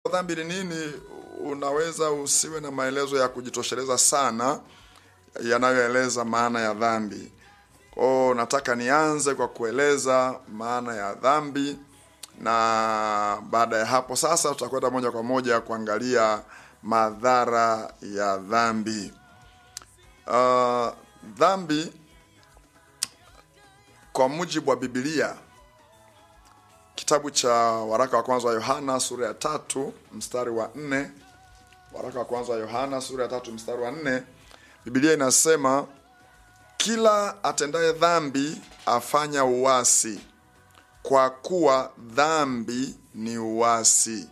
dhambi ni nini, unaweza usiwe na maelezo ya kujitosheleza sana yanayoeleza maana ya dhambi. Kwao nataka nianze kwa kueleza maana ya dhambi, na baada ya hapo sasa tutakwenda moja kwa moja kuangalia madhara ya dhambi. Uh, dhambi kwa mujibu wa Biblia, kitabu cha waraka wa kwanza wa Yohana sura ya tatu mstari wa nne waraka wa kwanza wa Yohana sura ya tatu mstari wa nne Biblia inasema kila atendaye dhambi afanya uasi, kwa kuwa dhambi ni uasi.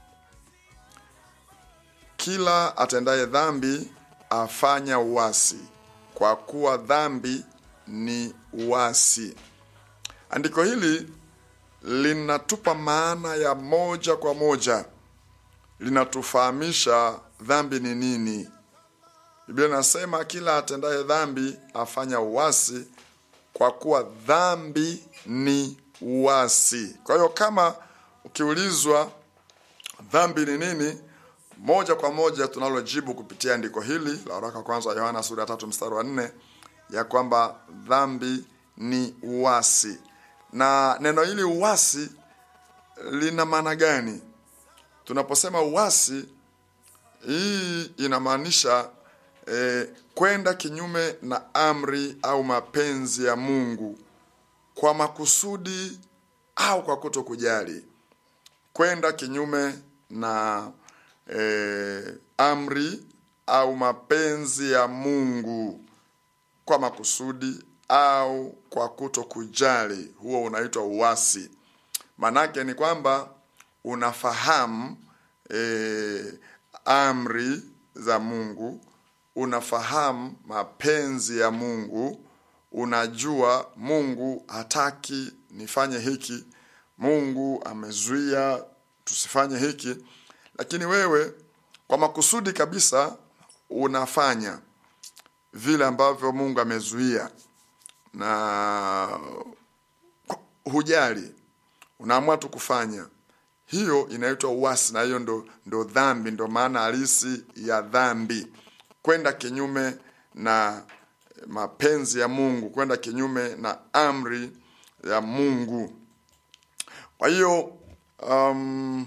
Kila atendaye dhambi afanya uasi, kwa kuwa dhambi ni uasi. Andiko hili linatupa maana ya moja kwa moja, linatufahamisha dhambi ni nini. Biblia inasema kila atendaye dhambi afanya uasi, kwa kuwa dhambi ni uasi. Kwa hiyo kama ukiulizwa dhambi ni nini, moja kwa moja tunalojibu kupitia andiko hili la waraka kwanza wa Yohana sura ya tatu mstari wa nne ya kwamba dhambi ni uasi. Na neno hili uasi lina maana gani? Tunaposema uasi, hii inamaanisha eh, kwenda kinyume na amri au mapenzi ya Mungu kwa makusudi au kwa kuto kujali, kwenda kinyume na eh, amri au mapenzi ya Mungu kwa makusudi au kwa kuto kujali, huo unaitwa uasi. Manake ni kwamba unafahamu eh, amri za Mungu, unafahamu mapenzi ya Mungu, unajua Mungu hataki nifanye hiki, Mungu amezuia tusifanye hiki, lakini wewe kwa makusudi kabisa unafanya vile ambavyo Mungu amezuia na hujali, unaamua tu kufanya. Hiyo inaitwa uasi, na hiyo ndo, ndo dhambi, ndo maana halisi ya dhambi, kwenda kinyume na mapenzi ya Mungu, kwenda kinyume na amri ya Mungu. Kwa hiyo um,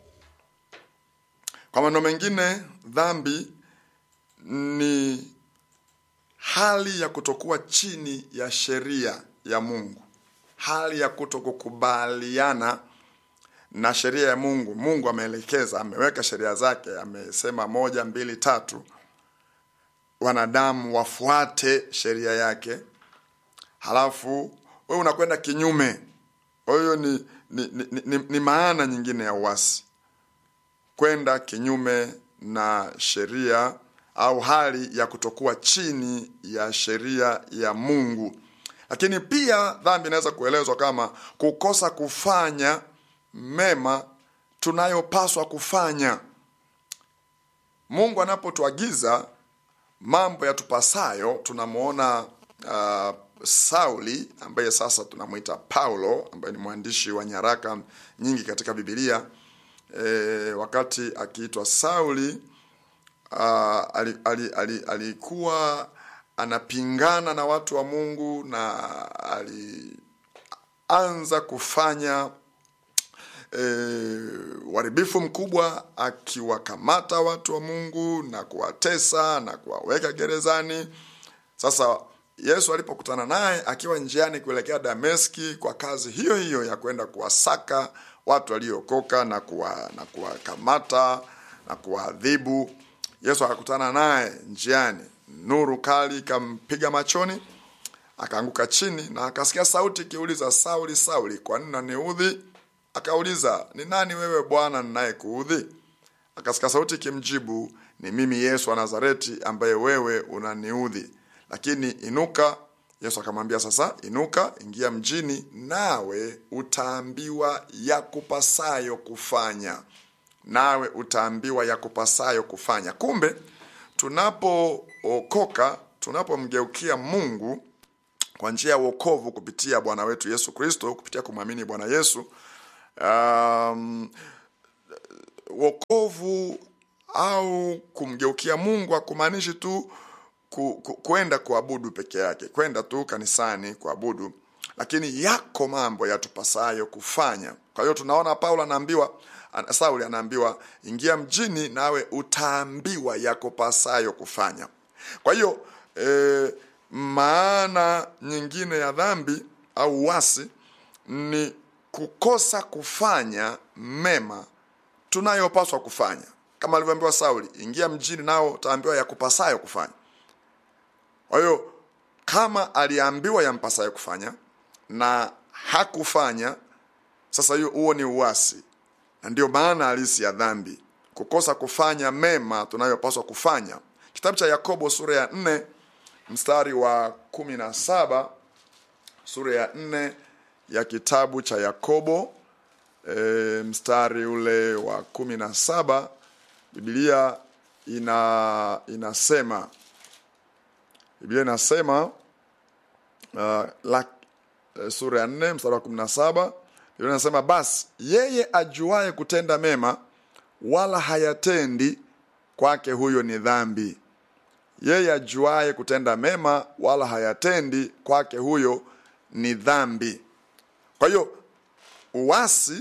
kwa maneno mengine dhambi ni hali ya kutokuwa chini ya sheria ya Mungu, hali ya kutokukubaliana na sheria ya Mungu. Mungu ameelekeza, ameweka sheria zake, amesema moja, mbili, tatu, wanadamu wafuate sheria yake, halafu wewe unakwenda kinyume. Kwa hiyo ni, ni, ni, ni, ni maana nyingine ya uasi, kwenda kinyume na sheria au hali ya kutokuwa chini ya sheria ya Mungu. Lakini pia dhambi inaweza kuelezwa kama kukosa kufanya mema tunayopaswa kufanya. Mungu anapotuagiza mambo yatupasayo, tunamwona uh, Sauli ambaye sasa tunamwita Paulo, ambaye ni mwandishi wa nyaraka nyingi katika Biblia. E, wakati akiitwa Sauli uh, ali, ali, ali, alikuwa anapingana na watu wa Mungu na alianza kufanya uharibifu e, mkubwa akiwakamata watu wa Mungu na kuwatesa na kuwaweka gerezani. Sasa Yesu alipokutana naye akiwa njiani kuelekea Dameski kwa kazi hiyo hiyo ya kwenda kuwasaka watu waliokoka na kuwa, na kuwakamata na kuwaadhibu, Yesu akakutana naye njiani, nuru kali ikampiga machoni, akaanguka chini na akasikia sauti ikiuliza, Sauli, Sauli, kwa nini unaniudhi? Akauliza, ni nani wewe Bwana ninayekuudhi? Akasikia sauti ikimjibu, ni mimi Yesu wa Nazareti ambaye wewe unaniudhi. Lakini inuka. Yesu akamwambia, sasa inuka, ingia mjini, nawe utaambiwa ya kupasayo kufanya. Nawe utaambiwa ya kupasayo kufanya. Kumbe tunapookoka, tunapomgeukia Mungu kwa njia ya wokovu kupitia Bwana wetu Yesu Kristo, kupitia kumwamini Bwana Yesu um, wokovu au kumgeukia mungu akumaanishi tu ku, ku, kwenda kuabudu peke yake kwenda tu kanisani kuabudu lakini yako mambo yatupasayo kufanya kwa hiyo tunaona paulo anaambiwa ana- sauli anaambiwa ingia mjini nawe utaambiwa yako pasayo kufanya kwa hiyo e, maana nyingine ya dhambi au uasi ni kukosa kufanya mema tunayopaswa kufanya kama alivyoambiwa sauli ingia mjini nao utaambiwa yakupasayo kufanya kwa hiyo kama aliambiwa yampasayo kufanya na hakufanya sasa hiyo huo ni uasi na ndio maana halisi ya dhambi kukosa kufanya mema tunayopaswa kufanya kitabu cha yakobo sura ya nne mstari wa kumi na saba sura ya nne ya kitabu cha yakobo e, mstari ule wa kumi na saba biblia ina inasema biblia inasema uh, la, uh, sura ya nne mstari wa kumi na saba biblia inasema basi yeye ajuaye kutenda mema wala hayatendi kwake huyo ni dhambi yeye ajuaye kutenda mema wala hayatendi kwake huyo ni dhambi kwa hiyo uasi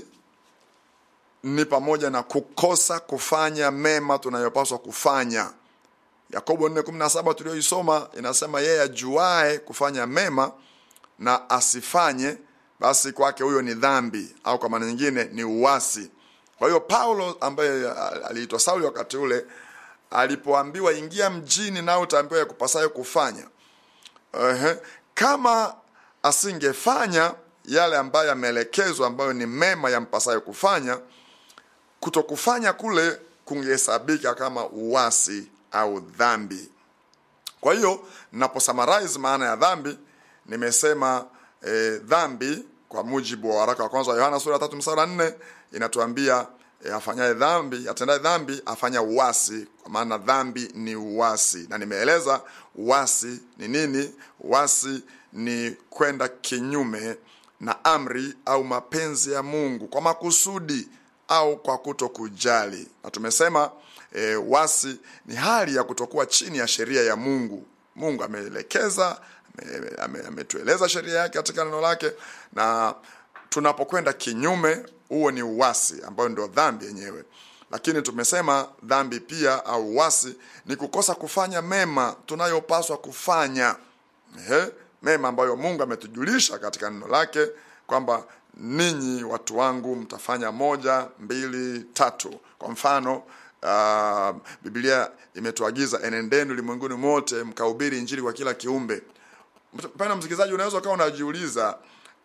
ni pamoja na kukosa kufanya mema tunayopaswa kufanya yakobo 4:17 tulioisoma inasema yeye ajuae kufanya mema na asifanye basi kwake huyo ni dhambi au kwa maana nyingine ni uasi kwa hiyo paulo ambaye aliitwa sauli wakati ule alipoambiwa ingia mjini nao utaambiwa ya kupasayo kufanya Ehe. kama asingefanya yale ambayo yameelekezwa ambayo ni mema yampasayo kufanya kutokufanya kule kungehesabika kama uasi au dhambi kwa hiyo naposummarize maana ya dhambi nimesema eh, dhambi kwa mujibu wa waraka wa kwanza wa yohana sura ya tatu msara nne inatuambia e, afanyaye dhambi atendaye dhambi afanya uasi kwa maana dhambi ni uasi na nimeeleza uasi ni nini uasi ni kwenda kinyume na amri au mapenzi ya mungu kwa makusudi au kwa kuto kujali na tumesema e, wasi ni hali ya kutokuwa chini ya sheria ya mungu mungu ameelekeza ametueleza ame, ame ametueleza sheria yake katika neno lake na tunapokwenda kinyume huo ni uwasi ambayo ndio dhambi yenyewe lakini tumesema dhambi pia au uwasi ni kukosa kufanya mema tunayopaswa kufanya Ehe, mema ambayo mungu ametujulisha katika neno lake kwamba ninyi watu wangu mtafanya moja mbili tatu kwa mfano uh, biblia imetuagiza enendeni ulimwenguni mote mkahubiri injili kwa kila kiumbe mpenda msikilizaji unaweza ukawa unajiuliza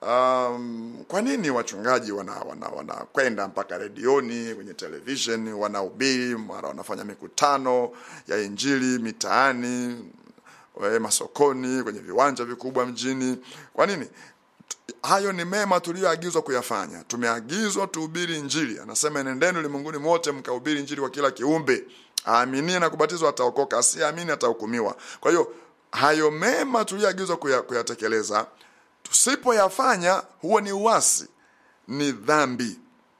um, kwa nini wachungaji wanakwenda wana, wana mpaka redioni kwenye television wanahubiri mara wanafanya mikutano ya injili mitaani we, masokoni kwenye viwanja vikubwa mjini kwa nini hayo ni mema tuliyoagizwa kuyafanya tumeagizwa tuhubiri injili anasema nendeni ulimwenguni mote mkahubiri injili kwa kila kiumbe aaminie na kubatizwa ataokoka asiamini atahukumiwa kwa hiyo hayo mema tuliyoagizwa kuya, kuyatekeleza tusipoyafanya huo ni uasi ni dhambi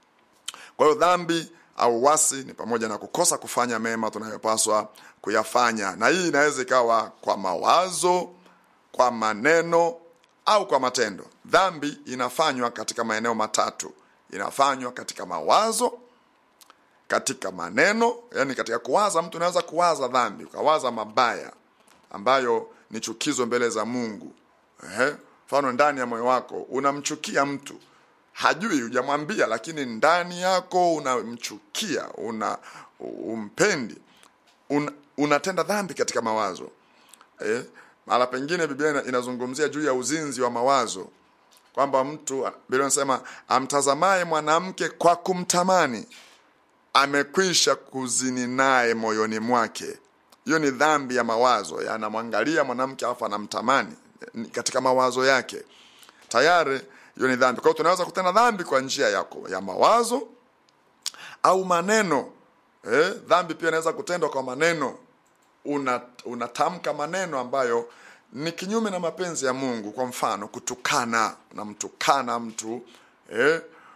kwa hiyo dhambi au uasi ni pamoja na kukosa kufanya mema tunayopaswa kuyafanya na hii inaweza ikawa kwa mawazo kwa maneno au kwa matendo dhambi inafanywa katika maeneo matatu inafanywa katika mawazo katika maneno yani katika kuwaza mtu unaweza kuwaza dhambi ukawaza mabaya ambayo ni chukizo mbele za mungu Ehe. mfano ndani ya moyo wako unamchukia mtu hajui hujamwambia lakini ndani yako unamchukia una umpendi un, unatenda dhambi katika mawazo eh? mahala pengine biblia inazungumzia juu ya uzinzi wa mawazo kwamba mtu biblia inasema amtazamaye mwanamke kwa kumtamani amekwisha kuzini naye moyoni mwake hiyo ni dhambi ya mawazo anamwangalia mwanamke alafu anamtamani katika mawazo yake tayari hiyo ni dhambi kwa hiyo tunaweza kutenda dhambi kwa njia yako ya mawazo au maneno eh, dhambi pia inaweza kutendwa kwa maneno unatamka una maneno ambayo ni kinyume na mapenzi ya mungu kwa mfano kutukana unamtukana mtu eh,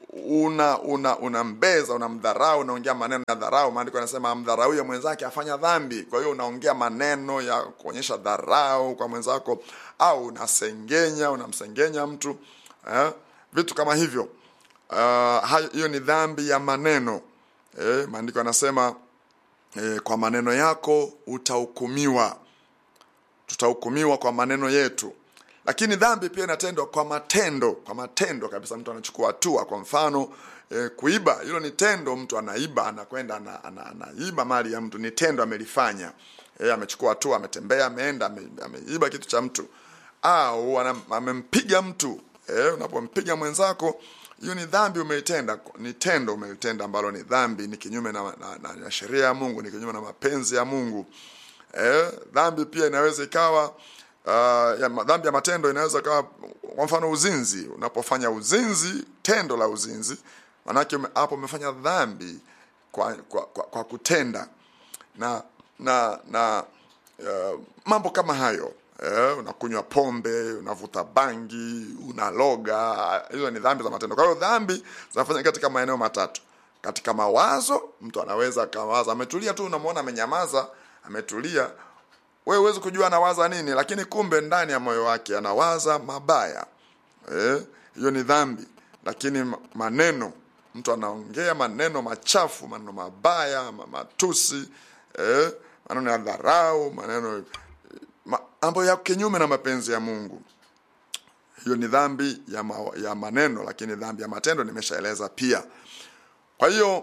una una unambeza unamdharau unaongea maneno ya dharau maandiko yanasema amdharauye mwenzake afanya dhambi kwa hiyo unaongea maneno ya kuonyesha dharau kwa mwenzako au unasengenya unamsengenya mtu eh? vitu kama hivyo uh, hayo- hiyo ni dhambi ya maneno eh, maandiko yanasema eh, kwa maneno yako utahukumiwa tutahukumiwa kwa maneno yetu lakini dhambi pia inatendwa kwa matendo kwa matendo kabisa mtu anachukua hatua kwa mfano e, kuiba hilo ni tendo mtu anaiba anakwenda ana, ana, anaiba mali ya mtu ni tendo amelifanya e, amechukua hatua ametembea ameenda ame, ameiba kitu cha mtu au ana, amempiga mtu e, unapompiga mwenzako hiyo ni dhambi umeitenda ni tendo umelitenda ambalo ni dhambi ni kinyume na, na, na, na sheria ya mungu ni kinyume na mapenzi ya mungu eh, dhambi pia inaweza ikawa uh, ya, ma- dhambi ya matendo inaweza ikawa kwa mfano uzinzi unapofanya uzinzi tendo la uzinzi manake ume- hapo umefanya dhambi kwa, kwa, kwa, kwa kutenda na na na uh, mambo kama hayo eh, unakunywa pombe unavuta bangi unaloga hizo ni dhambi za matendo kwa hiyo dhambi zinafanya katika maeneo matatu katika mawazo mtu anaweza akawaza ametulia tu unamwona amenyamaza ametulia wewe huwezi kujua anawaza nini lakini kumbe ndani ya moyo wake anawaza mabaya eh, hiyo ni dhambi lakini ma- maneno mtu anaongea maneno machafu maneno mabaya ma- matusi eh, maneno ya dharau maneno ma- ambayo yako kinyume na mapenzi ya mungu hiyo ni dhambi ya, ma, ya maneno lakini dhambi ya matendo nimeshaeleza pia kwa hiyo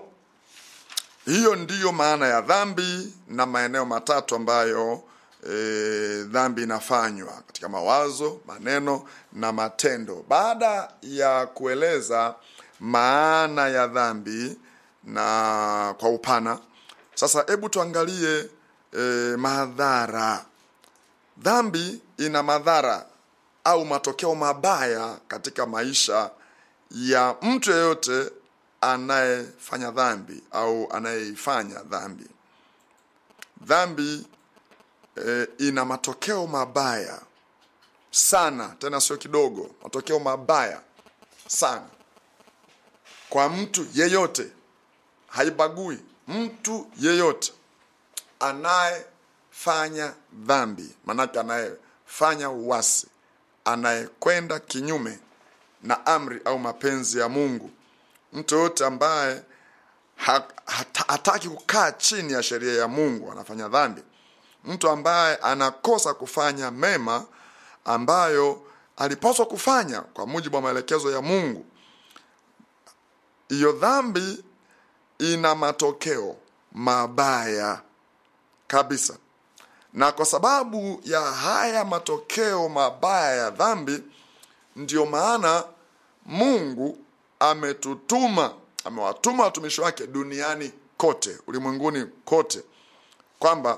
hiyo ndiyo maana ya dhambi na maeneo matatu ambayo e, dhambi inafanywa katika mawazo maneno na matendo baada ya kueleza maana ya dhambi na kwa upana sasa hebu tuangalie e, madhara dhambi ina madhara au matokeo mabaya katika maisha ya mtu yeyote anayefanya dhambi au anayeifanya dhambi dhambi e, ina matokeo mabaya sana tena sio kidogo matokeo mabaya sana kwa mtu yeyote haibagui mtu yeyote anayefanya dhambi manake anayefanya uwasi anayekwenda kinyume na amri au mapenzi ya mungu mtu yoyote ambaye ha, hata, hataki kukaa chini ya sheria ya mungu anafanya dhambi mtu ambaye anakosa kufanya mema ambayo alipaswa kufanya kwa mujibu wa maelekezo ya mungu hiyo dhambi ina matokeo mabaya kabisa na kwa sababu ya haya matokeo mabaya ya dhambi ndiyo maana mungu ametutuma amewatuma watumishi wake duniani kote ulimwenguni kote kwamba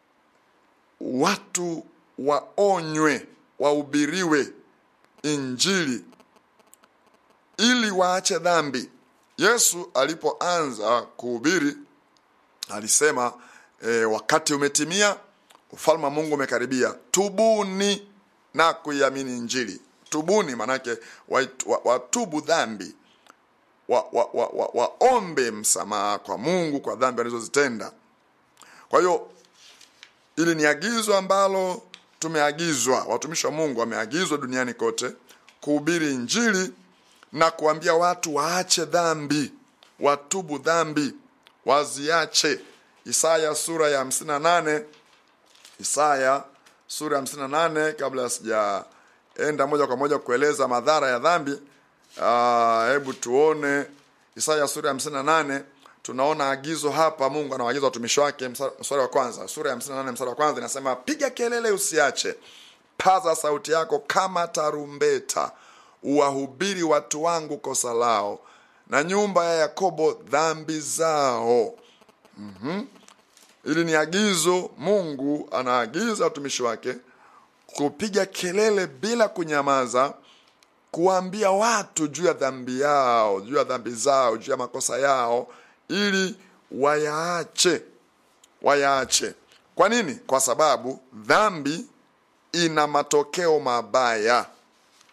watu waonywe wahubiriwe injili ili waache dhambi yesu alipoanza kuhubiri alisema e, wakati umetimia ufalme wa mungu umekaribia tubuni na kuiamini injili tubuni manake wait- wa- watubu dhambi waombe wa, wa, wa, wa waombe msamaha kwa mungu kwa dhambi walizozitenda kwa hiyo ili ni agizo ambalo tumeagizwa watumishi wa mungu wameagizwa duniani kote kuhubiri injili na kuambia watu waache dhambi watubu dhambi waziache isaya sura ya 58 isaya sura ya 58 kabla sijaenda moja kwa moja kueleza madhara ya dhambi Ah, hebu tuone isaya sura ya 58 tunaona agizo hapa mungu anawaagiza watumishi wake msa- mstari wa kwanza sura ya 58 mstari wa kwanza inasema piga kelele usiache paza sauti yako kama tarumbeta uwahubiri watu wangu kosa lao na nyumba ya yakobo dhambi zao hili ni agizo mungu anaagiza watumishi wake kupiga kelele bila kunyamaza kuwaambia watu juu ya dhambi yao juu ya dhambi zao juu ya makosa yao ili wayaache wayaache kwa nini kwa sababu dhambi ina matokeo mabaya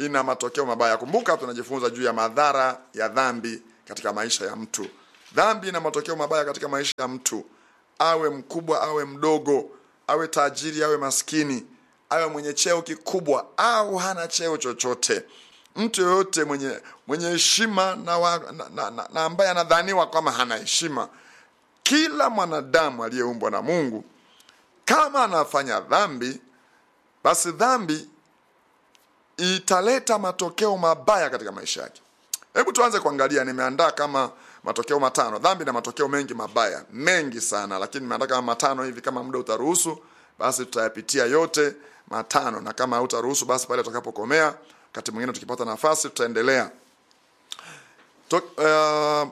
ina matokeo mabaya kumbuka tunajifunza juu ya madhara ya dhambi katika maisha ya mtu dhambi ina matokeo mabaya katika maisha ya mtu awe mkubwa awe mdogo awe tajiri awe maskini awe mwenye cheo kikubwa au hana cheo chochote mtu yoyote mwenye mwenye heshima na, wa, na, na, na, na ambaye anadhaniwa kama hana heshima kila mwanadamu aliyeumbwa na mungu kama anafanya dhambi basi dhambi italeta matokeo mabaya katika maisha yake hebu tuanze kuangalia nimeandaa kama matokeo matano dhambi na matokeo mengi mabaya mengi sana lakini nimeandaa kama matano hivi kama muda utaruhusu basi tutayapitia yote matano na kama hautaruhusu basi pale tutakapokomea wakati mwingine tukipata nafasi tutaendelea to, uh,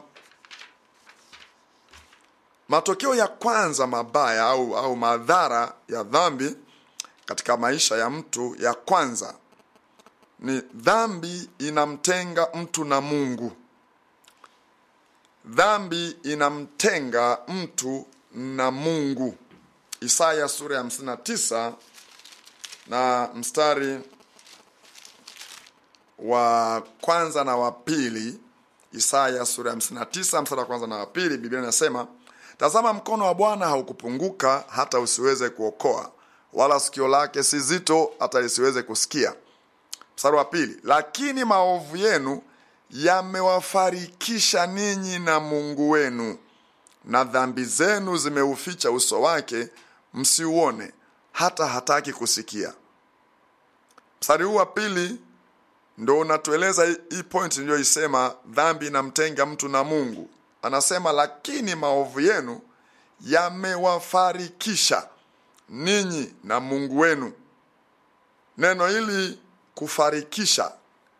matokeo ya kwanza mabaya au, au madhara ya dhambi katika maisha ya mtu ya kwanza ni dhambi inamtenga mtu na mungu dhambi inamtenga mtu na mungu isaya sura ya 59 na mstari wa kwanza na wa pili isaya sura ya 59 mstari wa kwanza na wa pili biblia inasema tazama mkono wa bwana haukupunguka hata usiweze kuokoa wala sikio lake si zito hata lisiweze kusikia mstari wa pili lakini maovu yenu yamewafarikisha ninyi na mungu wenu na dhambi zenu zimeuficha uso wake msiuone hata hataki kusikia mstari huu wa pili ndo unatueleza hii point niliyoisema dhambi inamtenga mtu na mungu anasema lakini maovu yenu yamewafarikisha ninyi na mungu wenu neno hili kufarikisha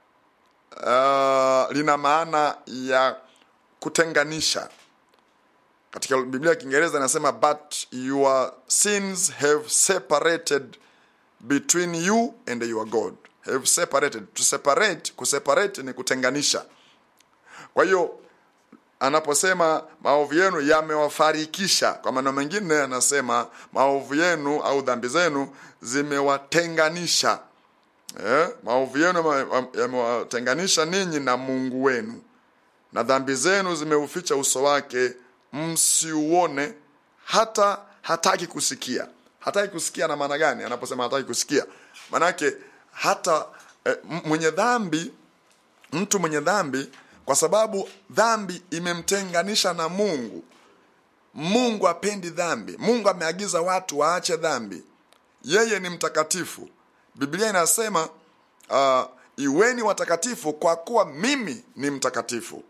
uh, lina maana ya kutenganisha katika biblia ya kiingereza inasema but your sins have separated between you and your god have separated to separate kuseparate ni kutenganisha kwa hiyo anaposema maovu yenu yamewafarikisha kwa maneno mengine anasema maovu yenu au dhambi zenu zimewatenganisha eh, maovu yenu yamewatenganisha ninyi na mungu wenu na dhambi zenu zimeuficha uso wake msiuone hata hataki kusikia hataki kusikia na maana gani anaposema hataki kusikia manake hata eh, mwenye dhambi mtu mwenye dhambi kwa sababu dhambi imemtenganisha na mungu mungu apendi dhambi mungu ameagiza watu waache dhambi yeye ni mtakatifu biblia inasema uh, iweni watakatifu kwa kuwa mimi ni mtakatifu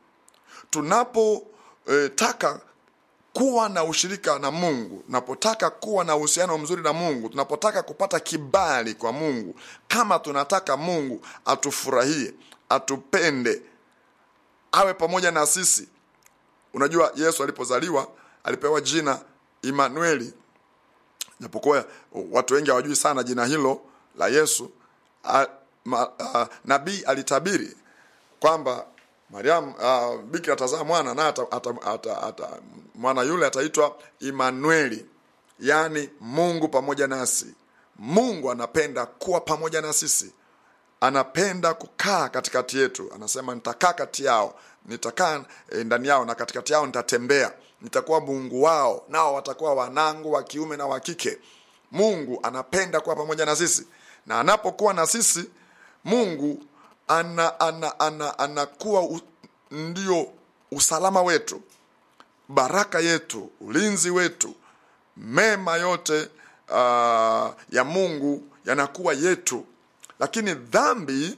tunapotaka eh, kuwa na ushirika na mungu tunapotaka kuwa na uhusiano mzuri na mungu tunapotaka kupata kibali kwa mungu kama tunataka mungu atufurahie atupende awe pamoja na sisi unajua yesu alipozaliwa alipewa jina imanueli japokuwa watu wengi hawajui sana jina hilo la yesu a, ma, a, nabii alitabiri kwamba mariam uh, bikira atazaa mwana naye ata, ata, ata, ata, mwana yule ataitwa imanueli yaani mungu pamoja nasi mungu anapenda kuwa pamoja na sisi anapenda kukaa katikati yetu anasema nitakaa kati yao nitakaa e, ndani yao na katikati yao nitatembea nitakuwa mungu wao nao watakuwa wanangu wa kiume na wa kike mungu anapenda kuwa pamoja na sisi na anapokuwa na sisi mungu ana, ana, ana, anakuwa u, ndio usalama wetu baraka yetu ulinzi wetu mema yote uh, ya mungu yanakuwa yetu lakini dhambi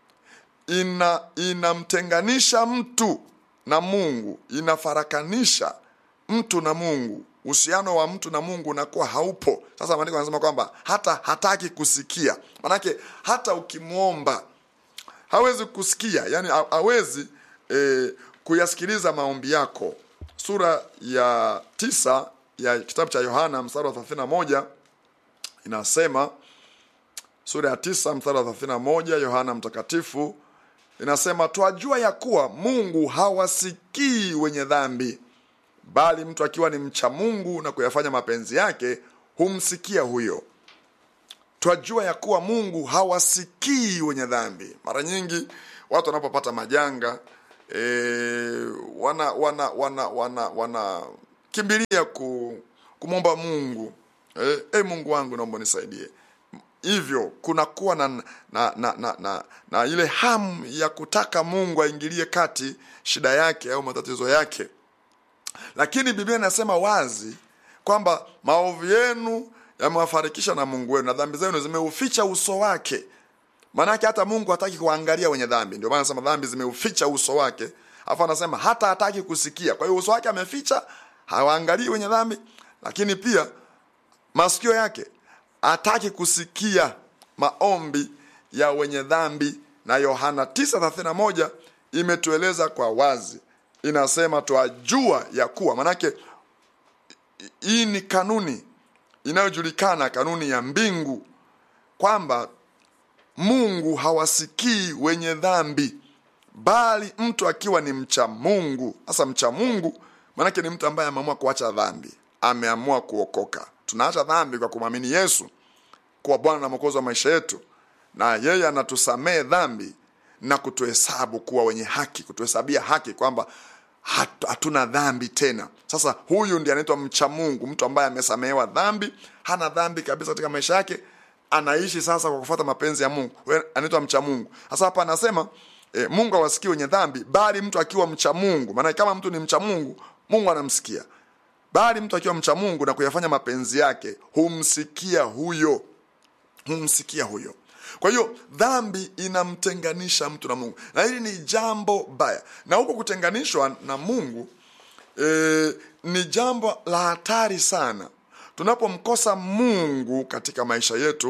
ina inamtenganisha mtu na mungu inafarakanisha mtu na mungu uhusiano wa mtu na mungu unakuwa haupo sasa maandiko anasema kwamba hata hataki kusikia manake hata ukimwomba hawezi kusikia yani hawezi e, kuyasikiliza maombi yako sura ya tisa ya kitabu cha yohana mstari wa 31 inasema sura ya tisa mstari wa 31 yohana mtakatifu inasema twajua ya kuwa mungu hawasikii wenye dhambi bali mtu akiwa ni mcha mungu na kuyafanya mapenzi yake humsikia huyo twajua ya kuwa mungu hawasikii wenye dhambi mara nyingi watu wanapopata majanga e, wana wana wana wana wanakimbilia ku, kumwomba mungu e, e mungu wangu naomba nisaidie hivyo kunakuwa na na, na, na, na na ile hamu ya kutaka mungu aingilie kati shida yake au matatizo yake lakini biblia inasema wazi kwamba maovu yenu yamewafarikisha na mungu wenu na dhambi zenu zimeuficha uso wake maanake hata mungu hataki kuangalia wenye dhambi ndio maana anasema dhambi zimeuficha uso wake alafu anasema hata hataki kusikia kwa hiyo uso wake ameficha hawaangalii wenye dhambi lakini pia masikio yake hataki kusikia maombi ya wenye dhambi na yohana 931 imetueleza kwa wazi inasema twajua ya kuwa manake hii ni kanuni inayojulikana kanuni ya mbingu kwamba mungu hawasikii wenye dhambi bali mtu akiwa ni mcha mungu sasa mcha mungu maanake ni mtu ambaye ameamua kuacha dhambi ameamua kuokoka tunaacha dhambi kwa kumwamini yesu kuwa bwana na mwokozi wa maisha yetu na yeye anatusamehe dhambi na kutuhesabu kuwa wenye haki kutuhesabia haki kwamba hat- hatuna dhambi tena sasa huyu ndiye anaitwa mcha mungu mtu ambaye amesamehewa dhambi hana dhambi kabisa katika maisha yake anaishi sasa kwa kufuata mapenzi ya mungu Huyo anaitwa mcha mungu sasa hapa anasema e, mungu hawasikii wenye dhambi bali mtu akiwa mcha mungu maana kama mtu ni mcha mungu mungu anamsikia bali mtu akiwa mcha mungu na kuyafanya mapenzi yake humsikia huyo humsikia huyo kwa hiyo dhambi inamtenganisha mtu na mungu na hili ni jambo baya na huko kutenganishwa na mungu e, ni jambo la hatari sana tunapomkosa mungu katika maisha yetu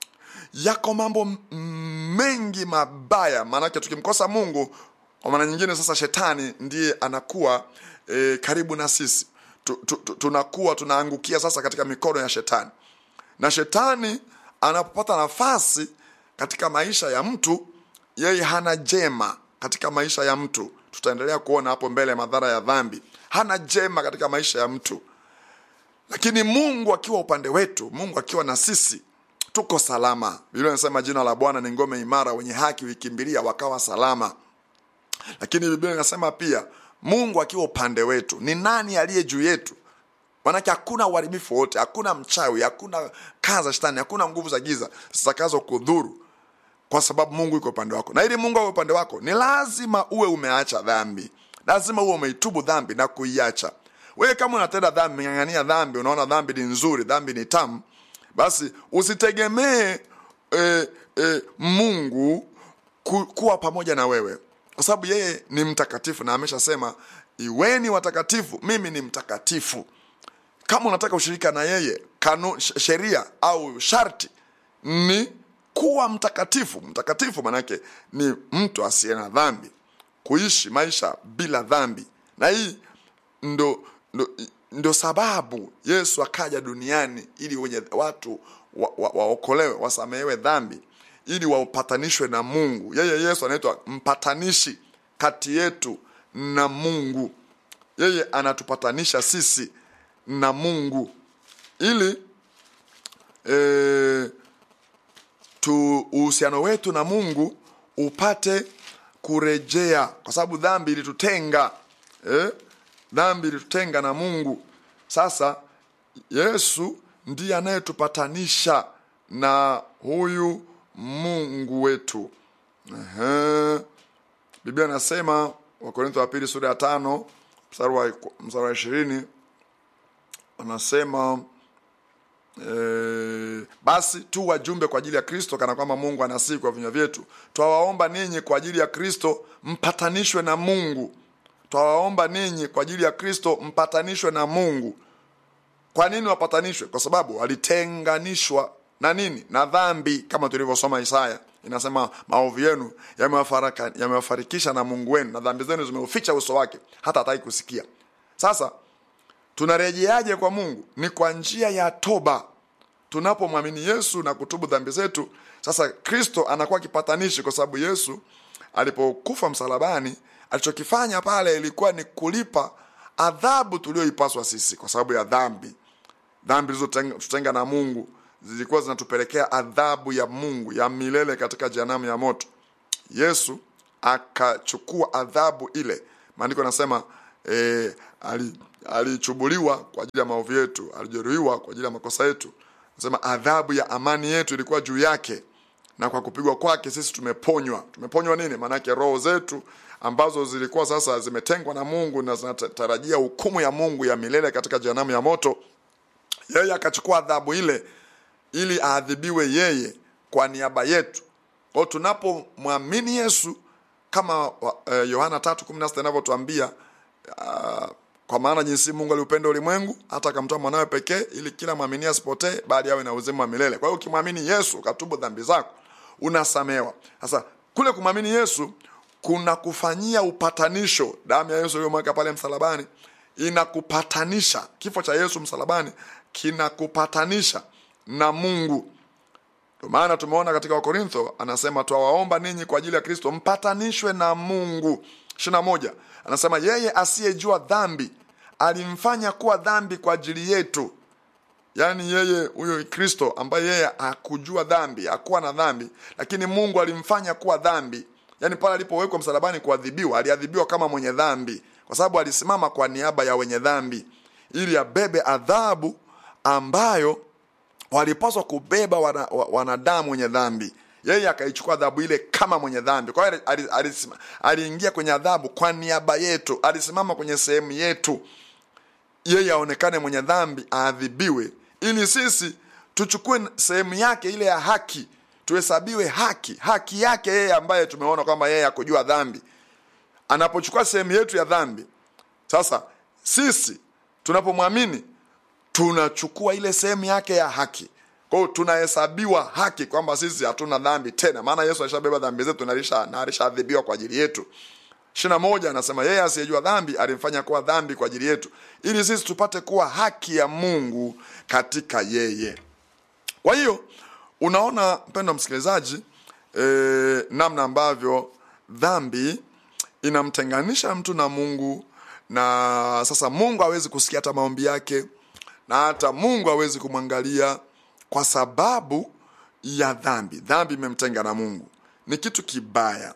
yako mambo m- mengi mabaya maanake tukimkosa mungu kwa maana nyingine sasa shetani ndiye anakuwa e, karibu na sisi tu, tu, tu, tunakuwa tunaangukia sasa katika mikono ya shetani na shetani anapopata nafasi katika maisha ya mtu yeye hana jema katika maisha ya mtu tutaendelea kuona hapo mbele madhara ya dhambi hana jema katika maisha ya mtu lakini mungu akiwa upande wetu mungu akiwa na sisi tuko salama biblia inasema jina la bwana ni ngome imara wenye haki huikimbilia wakawa salama lakini biblia inasema pia mungu akiwa upande wetu ni nani aliye juu yetu manake hakuna uharibifu wote hakuna mchawi hakuna kaa za shetani hakuna nguvu za giza zitakazo kudhuru kwa sababu mungu iko upande wako na ili mungu awe upande wako ni lazima uwe umeacha dhambi lazima uwe umeitubu dhambi na kuiacha wewe kama unatenda dhambi umeng'ang'ania dhambi unaona dhambi ni nzuri dhambi ni tamu basi usitegemee e, e, mungu ku, kuwa pamoja na wewe kwa sababu yeye ni mtakatifu na ameshasema iweni watakatifu mimi ni mtakatifu kama unataka ushirika na yeye kanu, sh- sheria au sharti ni kuwa mtakatifu mtakatifu manake ni mtu asiye na dhambi kuishi maisha bila dhambi na hii ndo, ndo, ndo sababu yesu akaja duniani ili wenye watu waokolewe wa, wa waokolewe, wasamehewe dhambi ili wapatanishwe na mungu yeye yesu anaitwa mpatanishi kati yetu na mungu yeye anatupatanisha sisi na mungu ili e, tu uhusiano wetu na mungu upate kurejea kwa sababu dhambi ilitutenga eh? dhambi ilitutenga na mungu sasa yesu ndiye anayetupatanisha na huyu mungu wetu Ehe. biblia anasema wakorintho wa pili sura ya tano mstari wa mstari wa ishirini anasema e, basi tu wajumbe kwa ajili ya kristo kana kwamba mungu anasihi kwa vinywa vyetu twawaomba ninyi kwa ajili ya kristo mpatanishwe na mungu twawaomba ninyi kwa ajili ya kristo mpatanishwe na mungu kwa nini wapatanishwe kwa sababu walitenganishwa na nini na dhambi kama tulivyosoma isaya inasema maovu yenu yamewafaraka- yamewafarikisha na mungu wenu na dhambi zenu zimeuficha uso wake hata hataki kusikia sasa tunarejeaje kwa mungu ni kwa njia ya toba tunapomwamini yesu na kutubu dhambi zetu sasa kristo anakuwa kipatanishi kwa sababu yesu alipokufa msalabani alichokifanya pale ilikuwa ni kulipa adhabu tulioipaswa sisi kwa sababu ya dhambi dhambi zilizotutenga na mungu zilikuwa zinatupelekea adhabu ya mungu ya milele katika jehanamu ya moto yesu akachukua adhabu ile maandiko anasema e, alichubuliwa ali kwa ajili ya maovu yetu alijeruhiwa kwa ajili ya makosa yetu anasema adhabu ya amani yetu ilikuwa juu yake na kwa kupigwa kwake sisi tumeponywa tumeponywa nini maanake roho zetu ambazo zilikuwa sasa zimetengwa na mungu na zinatarajia hukumu ya mungu ya milele katika jehanamu ya moto yeye akachukua adhabu ile ili aadhibiwe yeye kwa niaba yetu kwao tunapomwamini yesu kama yohana uh, tatu kumi na sita inavyotuambia uh, kwa maana jinsi mungu aliupenda ulimwengu hata akamtoa mwanawe pekee ili kila mwamini asipotee bali awe na uzima wa milele kwa hiyo ukimwamini yesu ukatubu dhambi zako unasamewa sasa kule kumwamini yesu kuna kufanyia upatanisho damu ya yesu iliyomweka pale msalabani inakupatanisha kifo cha yesu msalabani kinakupatanisha na mungu ndio maana tumeona katika wakorintho anasema twawaomba ninyi kwa ajili ya kristo mpatanishwe na mungu ishirina moja anasema yeye asiyejua dhambi alimfanya kuwa dhambi kwa ajili yetu yaani yeye huyo kristo ambaye yeye hakujua dhambi hakuwa na dhambi lakini mungu alimfanya kuwa dhambi yaani pale alipowekwa msalabani kuadhibiwa aliadhibiwa kama mwenye dhambi kwa sababu alisimama kwa niaba ya wenye dhambi ili abebe adhabu ambayo walipaswa kubeba wanadamu wana, wana wenye dhambi yeye akaichukua adhabu ile kama mwenye dhambi kwa hiyo aliingia kwenye adhabu kwa niaba yetu alisimama kwenye sehemu yetu yeye aonekane mwenye dhambi aadhibiwe ili sisi tuchukue sehemu yake ile ya haki tuhesabiwe haki haki yake yeye ambaye tumeona kwamba yeye akujua dhambi anapochukua sehemu yetu ya dhambi sasa sisi tunapomwamini tunachukua ile sehemu yake ya haki kwa hiyo tunahesabiwa haki kwamba sisi hatuna dhambi tena maana yesu alishabeba dhambi zetu na alishaadhibiwa kwa ajili yetu ishirina moja anasema yeye asiyejua dhambi alimfanya kuwa dhambi kwa ajili yetu ili sisi tupate kuwa haki ya mungu katika yeye kwa hiyo unaona mpendo msikilizaji e, namna ambavyo dhambi inamtenganisha mtu na mungu na sasa mungu hawezi kusikia hata maombi yake na hata mungu hawezi kumwangalia kwa sababu ya dhambi dhambi imemtenga na mungu ni kitu kibaya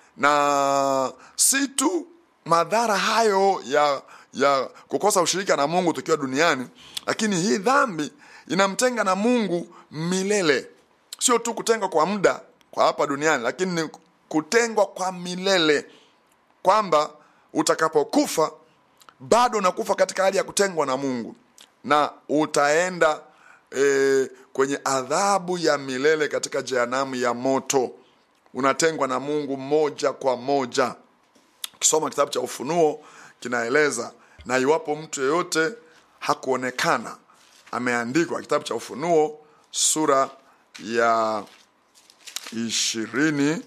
na si tu madhara hayo ya ya kukosa ushirika na mungu tukiwa duniani lakini hii dhambi inamtenga na mungu milele sio tu kutengwa kwa muda kwa hapa duniani lakini ni kutengwa kwa milele kwamba utakapokufa bado unakufa katika hali ya kutengwa na mungu na utaenda e, kwenye adhabu ya milele katika jehanamu ya moto unatengwa na mungu moja kwa moja ukisoma kitabu cha ufunuo kinaeleza na iwapo mtu yeyote hakuonekana ameandikwa kitabu cha ufunuo sura ya ishirini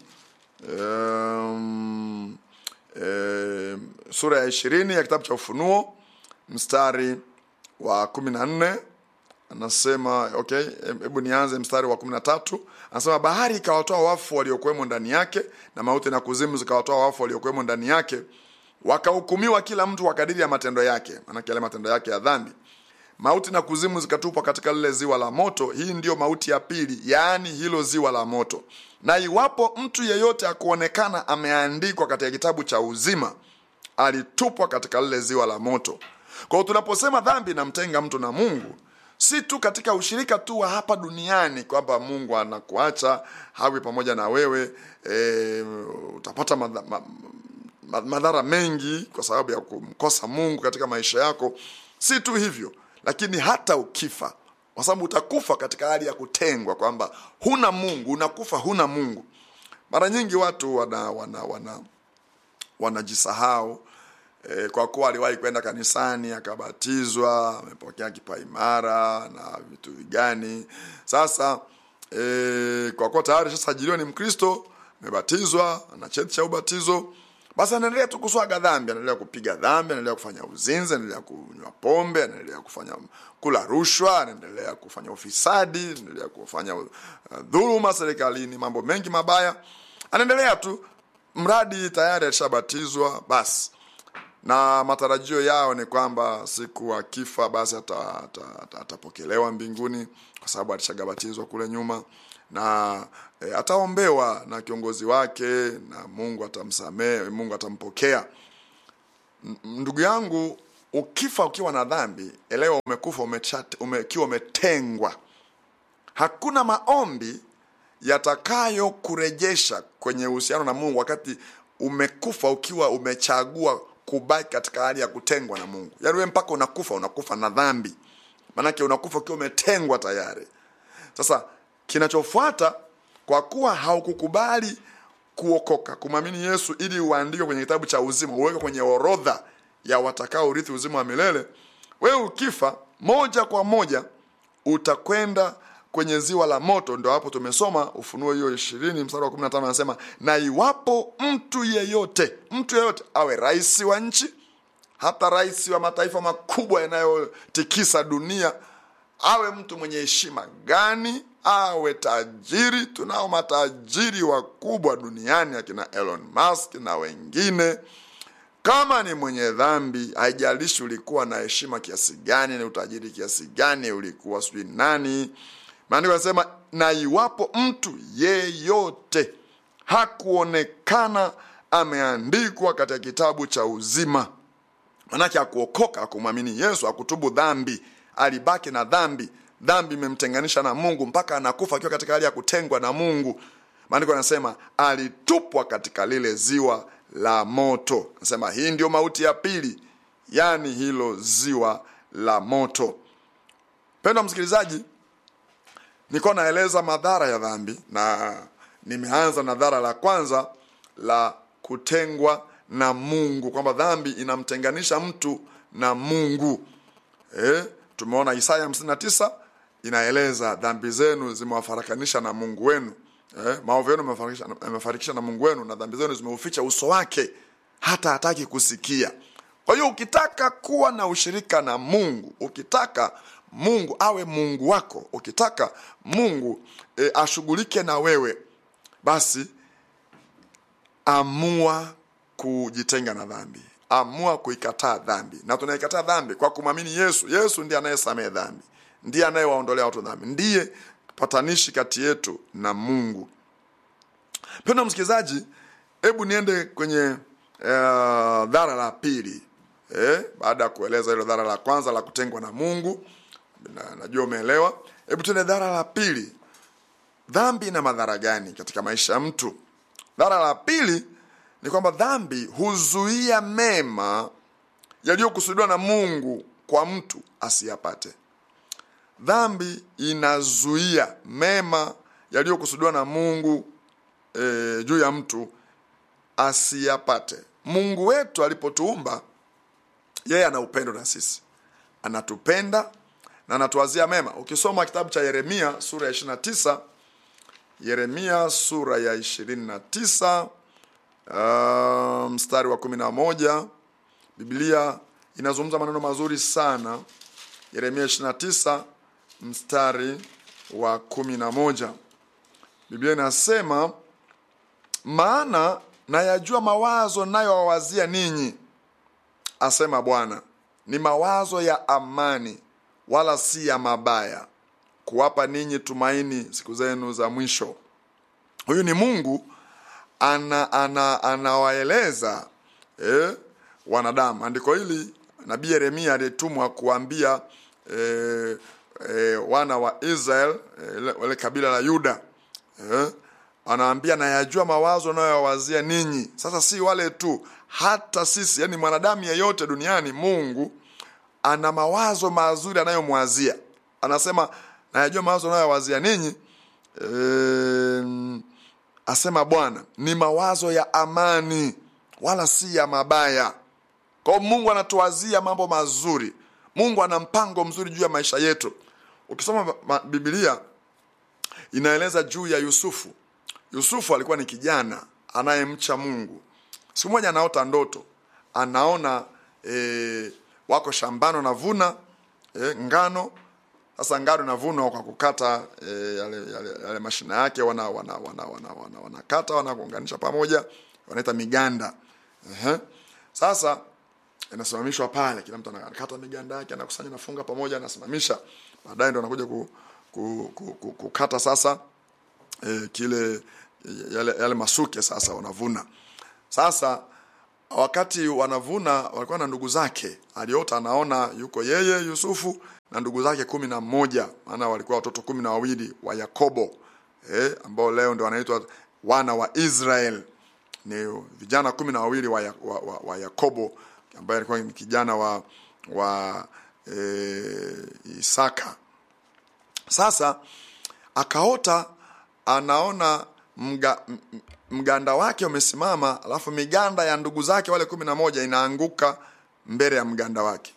um, um, sura ya ishirini ya kitabu cha ufunuo mstari wa kumi na nne anasema okay hebu nianze mstari wa kumi na tatu anasema bahari ikawatoa wafu waliokuwemo ndani yake na mauti na kuzimu zikawatoa wafu waliokuwemo ndani yake wakahukumiwa kila mtu kwa kadiri ya matendo yake maanake yale matendo yake ya dhambi mauti na kuzimu zikatupwa katika lile ziwa la moto hii ndiyo mauti ya pili yaani hilo ziwa la moto na iwapo mtu yeyote akuonekana ameandikwa katika kitabu cha uzima alitupwa katika lile ziwa la moto kwa hiyo tunaposema dhambi inamtenga mtu na mungu si tu katika ushirika tu wa hapa duniani kwamba mungu anakuacha hawi pamoja na wewe e, utapata madha, ma, ma, madhara mengi kwa sababu ya kumkosa mungu katika maisha yako si tu hivyo lakini hata ukifa kwa sababu utakufa katika hali ya kutengwa kwamba huna mungu unakufa huna mungu mara nyingi watu wana wana wana wanajisahau e, kwa kuwa aliwahi kwenda kanisani akabatizwa amepokea kipaimara na vitu vigani sasa e, kwa kuwa tayari shasajiliwa ni mkristo amebatizwa ana cheti cha ubatizo basi anaendelea tu kuswaga dhambi anaendelea kupiga dhambi anaendelea kufanya uzinzi anaendelea kunywa pombe anaendelea kufanya kula rushwa anaendelea kufanya ufisadi anaendelea kufanya uh, dhuluma serikalini mambo mengi mabaya anaendelea tu mradi tayari alishabatizwa basi na matarajio yao ni kwamba siku akifa basi atapokelewa ata, ata, atapokelewa mbinguni kwa sababu alishagabatizwa kule nyuma na e, ataombewa na kiongozi wake na mungu atamsamehe mungu atampokea M- ndugu yangu ukifa ukiwa na dhambi elewa umekufa umechat, ume, ukiwa umetengwa hakuna maombi yatakayo kurejesha kwenye uhusiano na mungu wakati umekufa ukiwa umechagua kubaki katika hali ya kutengwa na mungu yaani wewe mpaka unakufa unakufa na dhambi maanake unakufa ukiwa umetengwa tayari sasa kinachofuata kwa kuwa haukukubali kuokoka kumwamini yesu ili uandikwe kwenye kitabu cha uzima uweke kwenye orodha ya watakao urithi uzima wa milele wewe ukifa moja kwa moja utakwenda kwenye ziwa la moto ndo hapo tumesoma ufunuo hiyo ishirini mstari wa kumi na tano anasema na iwapo mtu yeyote mtu yeyote awe rais wa nchi hata rais wa mataifa makubwa yanayotikisa dunia awe mtu mwenye heshima gani awe tajiri tunao matajiri wakubwa duniani akina elon musk na wengine kama ni mwenye dhambi haijalishi ulikuwa na heshima kiasi gani na utajiri kiasi gani ulikuwa sijui nani maandiko anasema na iwapo mtu yeyote hakuonekana ameandikwa katika kitabu cha uzima manake akuokoka akumwamini yesu akutubu dhambi alibaki na dhambi dhambi imemtenganisha na mungu mpaka anakufa akiwa katika hali ya kutengwa na mungu maandiko anasema alitupwa katika lile ziwa la moto anasema hii ndio mauti ya pili yaani hilo ziwa la moto pendwa msikilizaji nilikuwa naeleza madhara ya dhambi na nimeanza na dhara la kwanza la kutengwa na mungu kwamba dhambi inamtenganisha mtu na mungu eh, tumeona isaya 59 inaeleza dhambi zenu zimewafarakanisha na mungu wenu eh, maovu yenu yamefarikisha- yamefarikisha na mungu wenu na dhambi zenu zimeuficha uso wake hata hataki kusikia kwa hiyo ukitaka kuwa na ushirika na mungu ukitaka mungu awe mungu wako ukitaka mungu e, ashughulike na wewe basi amua kujitenga na dhambi amua kuikataa dhambi na tunaikataa dhambi kwa kumwamini yesu yesu ndiye anayesamehe dhambi ndiye anayewaondolea watu dhambi ndiye patanishi kati yetu na mungu pendo msikilizaji hebu niende kwenye uh, dhara la pili eh, baada ya kueleza hilo dhara la kwanza la kutengwa na mungu na, najua umeelewa hebu tuende dhara la pili dhambi ina madhara gani katika maisha ya mtu dhara la pili ni kwamba dhambi huzuia mema yaliyokusudiwa na mungu kwa mtu asiyapate dhambi inazuia mema yaliyokusudiwa na mungu e, juu ya mtu asiyapate mungu wetu alipotuumba yeye ana upendo na sisi anatupenda na anatuwazia mema ukisoma kitabu cha yeremia sura ya 29 yeremia sura ya 29 uh, mstari wa 11 biblia inazungumza maneno mazuri sana yeremia 29 mstari wa 11 biblia inasema maana nayajua mawazo nayowawazia ninyi asema bwana ni mawazo ya amani wala si ya mabaya kuwapa ninyi tumaini siku zenu za mwisho huyu ni mungu ana ana anawaeleza eh, wanadamu andiko hili nabii yeremia aliyetumwa kuambia eh, eh, wana wa israel eh, wale kabila la yuda eh, anaambia nayajua mawazo nayoyawazia ninyi sasa si wale tu hata sisi yani mwanadamu yeyote duniani mungu ana mawazo mazuri anayomwazia anasema nayajua mawazo anayowazia ninyi e, asema bwana ni mawazo ya amani wala si ya mabaya kwao mungu anatuwazia mambo mazuri mungu ana mpango mzuri juu ya maisha yetu ukisoma ma- bibilia inaeleza juu ya yusufu yusufu alikuwa ni kijana anayemcha mungu siku moja anaota ndoto anaona e, wako shambani wanavuna e, ngano sasa ngano inavunwa kwa kukata e, yale, yale, yale mashina yake wana wana wana wana wana wanakata wanakuunganisha pamoja wanaita miganda Ehe. sasa inasimamishwa pale kila mtu anakata miganda yake anakusanya nafunga pamoja anasimamisha baadaye ndo anakuja ku, ku, ku, ku, kukata sasa e, kile yale, yale masuke sasa wanavuna sasa wakati wanavuna walikuwa na ndugu zake aliota anaona yuko yeye yusufu na ndugu zake kumi na mmoja maana walikuwa watoto kumi na wawili wa yakobo eh, ambao leo ndio wanaitwa wana wa israel ni vijana kumi na wawili wa, ya, wa, wa, wa yakobo ambaye alikuwa ni kijana wa wa e, isaka sasa akaota anaona mga, m- mganda wake umesimama alafu miganda ya ndugu zake wale kumi na moja inaanguka mbele ya mganda wake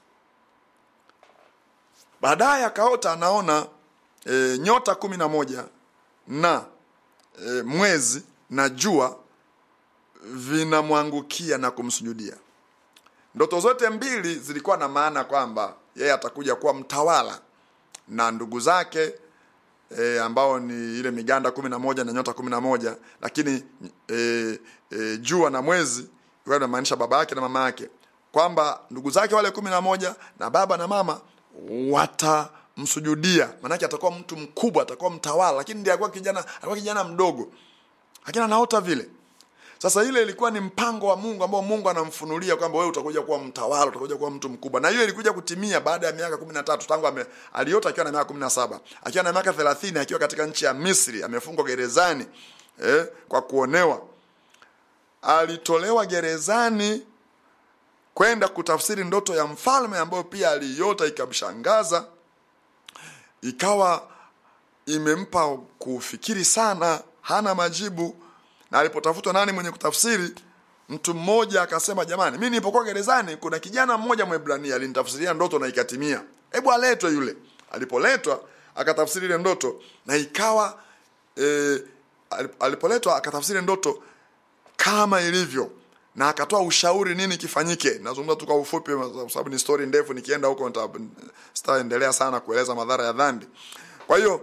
baadaye akaota anaona e, nyota kumi na moja na e, mwezi na jua vinamwangukia na kumsujudia ndoto zote mbili zilikuwa na maana kwamba yeye atakuja kuwa mtawala na ndugu zake e, ambao ni ile miganda kumi na moja na nyota kumi na moja lakini e, e, jua na mwezi ilikuwa inamaanisha baba yake na mama yake kwamba ndugu zake wale kumi na moja na baba na mama watamsujudia maanake atakuwa mtu mkubwa atakuwa mtawala lakini ndiye alikuwa kijana alikuwa kijana mdogo lakini anaota vile sasa ile ilikuwa ni mpango wa mungu ambao mungu anamfunulia kwamba wewe utakuja kuwa mtawala utakuja kuwa mtu mkubwa na hiyo ilikuja kutimia baada ya miaka kumi na tatu tangu ame, aliota akiwa na miaka kumi na saba akiwa na miaka thelathini akiwa katika nchi ya misri amefungwa gerezani eh, kwa kuonewa alitolewa gerezani kwenda kutafsiri ndoto ya mfalme ambayo pia aliiota ikamshangaza ikawa imempa kufikiri sana hana majibu na alipotafutwa nani mwenye kutafsiri mtu mmoja akasema jamani mi nilipokuwa gerezani kuna kijana mmoja mwebrania alinitafsiria ndoto na ikatimia hebu aletwe yule alipoletwa akatafsiri ile ndoto na ikawa e, alipoletwa akatafsiri ndoto kama ilivyo na akatoa ushauri nini kifanyike nazungumza tu kwa ufupi kwa sababu ni story ndefu nikienda huko nita- sitaendelea sana kueleza madhara ya dhambi kwa hiyo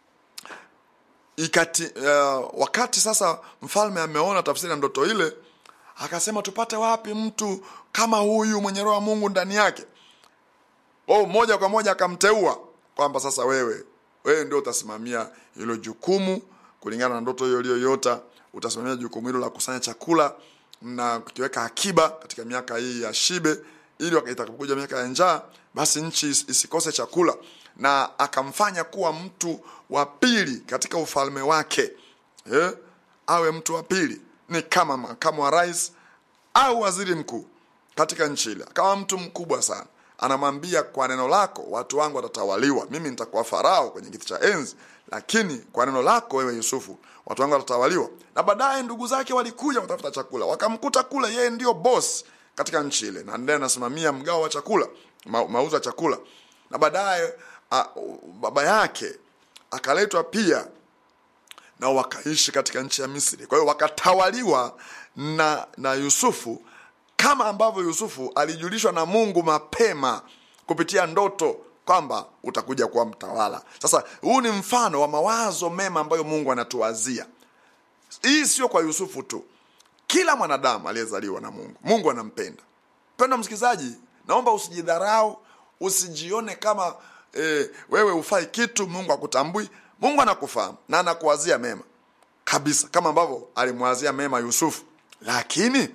ikati uh, wakati sasa mfalme ameona tafsiri ya ndoto ile akasema tupate wapi mtu kama huyu mwenye roho ya mungu ndani yake oh, moja kwa moja akamteua kwamba sasa wewe wewe ndio utasimamia hilo jukumu kulingana na ndoto hiyo iliyoyota utasimamia jukumu hilo la kusanya chakula na kukiweka akiba katika miaka hii ya shibe ili wakati itakapokuja miaka ya njaa basi nchi is- isikose chakula na akamfanya kuwa mtu wa pili katika ufalme wake eh? awe mtu wa pili ni kama makamu wa rais au waziri mkuu katika nchi ile akawa mtu mkubwa sana anamwambia kwa neno lako watu wangu watatawaliwa mimi nitakuwa farao kwenye kiti cha enzi lakini kwa neno lako wewe yusufu watu wangu watatawaliwa na baadaye ndugu zake walikuja kutafuta chakula wakamkuta kule yeye ndio boss katika nchi ile na ndiye anasimamia mgao wa chakula ma, mauzo ya chakula na baadaye a- baba yake akaletwa pia nao wakaishi katika nchi ya misri kwa hiyo wakatawaliwa na na yusufu kama ambavyo yusufu alijulishwa na mungu mapema kupitia ndoto kwamba utakuja kuwa mtawala sasa huu ni mfano wa mawazo mema ambayo mungu anatuwazia hii sio kwa yusufu tu kila mwanadamu aliyezaliwa na mungu mungu anampenda mpenda msikilizaji naomba usijidharau usijione kama e, wewe ufai kitu mungu akutambui mungu anakufahamu na anakuwazia mema kabisa kama ambavyo alimwazia mema yusufu lakini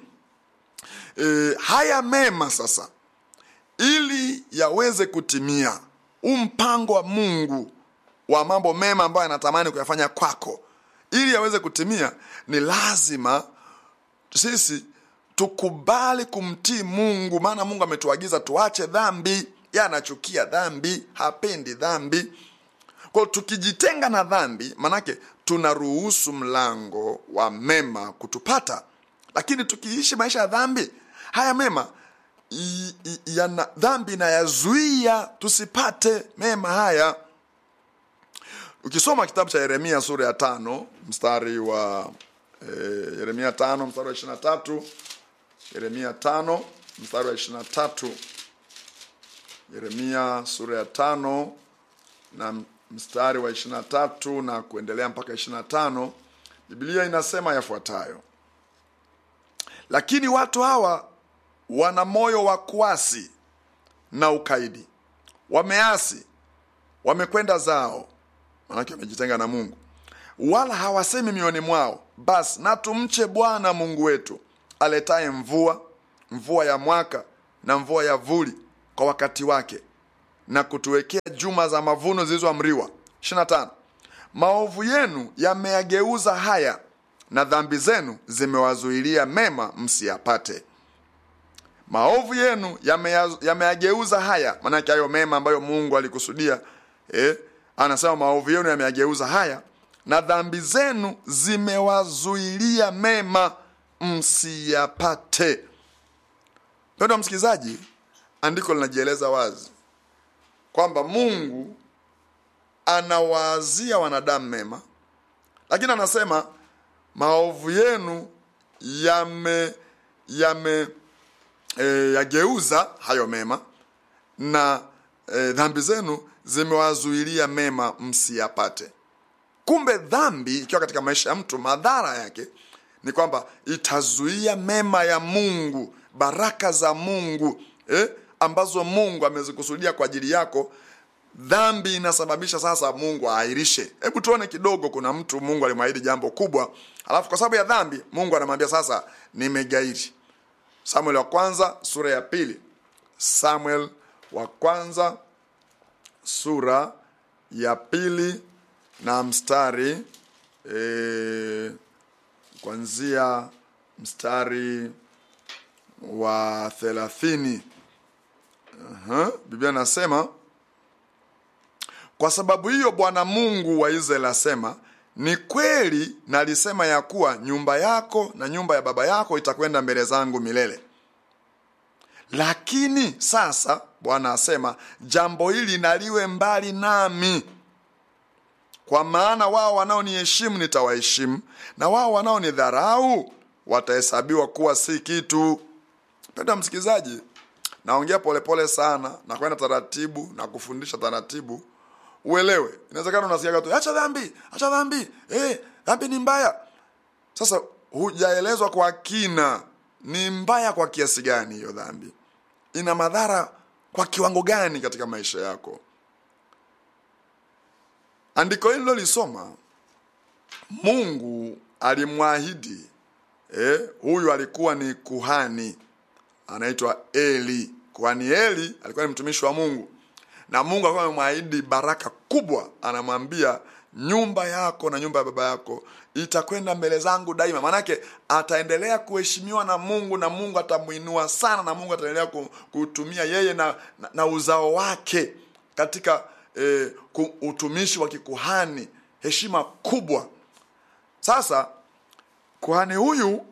e, haya mema sasa ili yaweze kutimia huu mpango wa mungu wa mambo mema ambayo anatamani kuyafanya kwako ili yaweze kutimia ni lazima sisi tukubali kumtii mungu maana mungu ametuagiza tuache dhambi ye anachukia dhambi hapendi dhambi kwao tukijitenga na dhambi manake tunaruhusu mlango wa mema kutupata lakini tukiishi maisha ya dhambi haya mema i- i- yana dhambi inayazuia tusipate mema haya ukisoma kitabu cha yeremia sura ya tano mstari wa eh, yeremia tano mstari wa ishirina tatu yeremia tano mstari wa ishirina tatu yeremia sura ya tano na mstari wa ishirina tatu na kuendelea mpaka ishirina tano biblia inasema yafuatayo lakini watu hawa wana moyo wa kuasi na ukaidi wameasi wamekwenda zao manake wamejitenga na mungu wala hawasemi mioyoni mwao basi na tumche bwana mungu wetu aletaye mvua mvua ya mwaka na mvua ya vuli kwa wakati wake na kutuwekea juma za mavuno zilizoamriwa 25 maovu yenu yameyageuza haya na dhambi zenu zimewazuilia mema msiyapate maovu yenu yameya- yameyageuza haya maanake hayo mema ambayo mungu alikusudia eh, anasema maovu yenu yameyageuza haya na dhambi zenu zimewazuilia mema msiyapate mpendo wa msikilizaji andiko linajieleza wazi kwamba mungu anawaazia wanadamu mema lakini anasema maovu yenu yame yame e, yageuza hayo mema na e, dhambi zenu zimewazuilia mema msiyapate kumbe dhambi ikiwa katika maisha ya mtu madhara yake ni kwamba itazuia mema ya mungu baraka za mungu eh, ambazo mungu amezikusudia kwa ajili yako dhambi inasababisha sasa mungu aahirishe hebu tuone kidogo kuna mtu mungu alimwahidi jambo kubwa alafu kwa sababu ya dhambi mungu anamwambia sasa nimegairi samuel wa kwanza sura ya pili samuel wa kwanza sura ya pili na mstari e, kuanzia mstari wa thelathini uh-huh. biblia nasema kwa sababu hiyo bwana mungu wa israeli asema ni kweli nalisema ya kuwa nyumba yako na nyumba ya baba yako itakwenda mbele zangu milele lakini sasa bwana asema jambo hili naliwe mbali nami kwa maana wao wanaoniheshimu nitawaheshimu na wao wanaonidharau watahesabiwa kuwa si kitu penda msikilizaji naongea polepole sana na kwenda taratibu na kufundisha taratibu uelewe inawezekana unasikiaga tu acha dhambi acha dhambi eh, dhambi ni mbaya sasa hujaelezwa kwa kina ni mbaya kwa kiasi gani hiyo dhambi ina madhara kwa kiwango gani katika maisha yako andiko hili lilolisoma mungu alimwahidi eh, huyu alikuwa ni kuhani anaitwa eli kuhani eli alikuwa ni mtumishi wa mungu na mungu alikuwa amemwahidi baraka kubwa anamwambia nyumba yako na nyumba ya baba yako itakwenda mbele zangu daima maanake ataendelea kuheshimiwa na mungu na mungu atamwinua sana na mungu ataendelea ku- kutumia yeye na, na, na uzao wake katika eh, ku- utumishi wa kikuhani heshima kubwa sasa kuhani huyu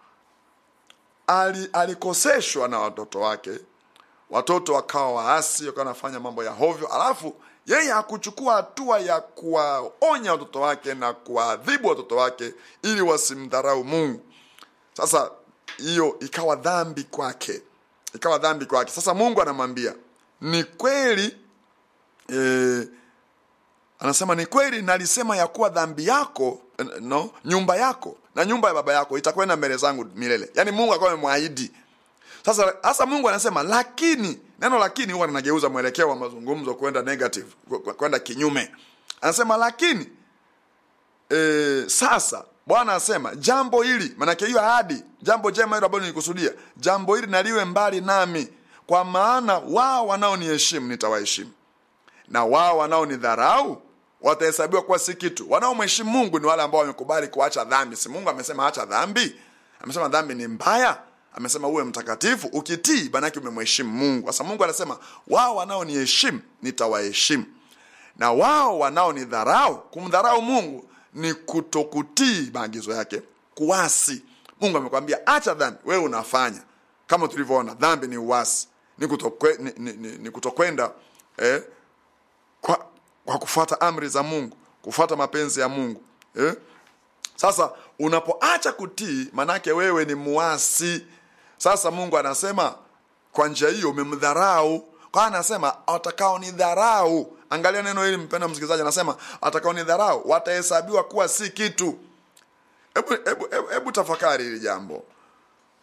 ali, alikoseshwa na watoto wake watoto wakawa waasi wakawa wanafanya mambo ya hovyo alafu yeye hakuchukua hatua ya kuwaonya watoto wake na kuwaadhibu watoto wake ili wasimdharau mungu sasa hiyo ikawa dhambi kwake ikawa dhambi kwake sasa mungu anamwambia ni kweli eh, anasema ni kweli nalisema ya kuwa dhambi yako eh, no nyumba yako na nyumba ya baba yako itakwenda mbele zangu milele yaani mungu akawa amemwahidi sasa hasa mungu anasema lakini neno lakini huwa linageuza mwelekeo wa mazungumzo kwenda negative kw- kw- kwenda kinyume anasema lakini e, sasa bwana anasema jambo hili manake hiyo ahadi jambo jema hilo ambalo nilikusudia jambo hili naliwe mbali nami kwa maana wao wanaoniheshimu nitawaheshimu na wao wanaonidharau watahesabiwa kuwa si kitu wanaomheshimu mungu ni wale ambao wamekubali kuacha dhambi si mungu amesema acha dhambi amesema dhambi ni mbaya amesema uwe mtakatifu ukitii manake umemheshimu mungu sasa mungu anasema wao wanaoniheshimu nitawaheshimu na wao wanaonidharau kumdharau mungu ni kutokutii maagizo yake kuasi mungu amekwambia acha dhambi wewe unafanya kama tulivyoona dhambi ni uasi ni kutokwe, ni, ni, ni, ni kutokwenda eh, kwa, kwa kufuata amri za mungu kufuata mapenzi ya mungu eh? sasa unapoacha kutii manake wewe ni muasi sasa mungu anasema kwa njia hiyo umemdharau kwa anasema watakaonidharau angalia neno hili mpenda msikilizaji anasema watakaonidharau watahesabiwa kuwa si kitu hebu hebu hebu, hebu tafakari hili jambo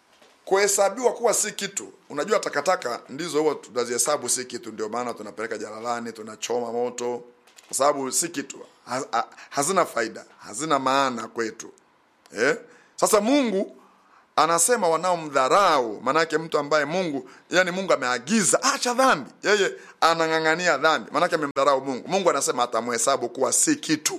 kuhesabiwa kuwa si kitu unajua takataka ndizo huwa tunazihesabu si kitu ndio maana tunapeleka jalalani tunachoma moto kwa sababu si kitu ha, ha, hazina faida hazina maana kwetu eh? sasa mungu anasema wanaomdharau maanake mtu ambaye mungu yani mungu ameagiza acha dhambi yeye anang'ang'ania dhambi maanake amemdharau mungu mungu anasema atamhesabu kuwa si kitu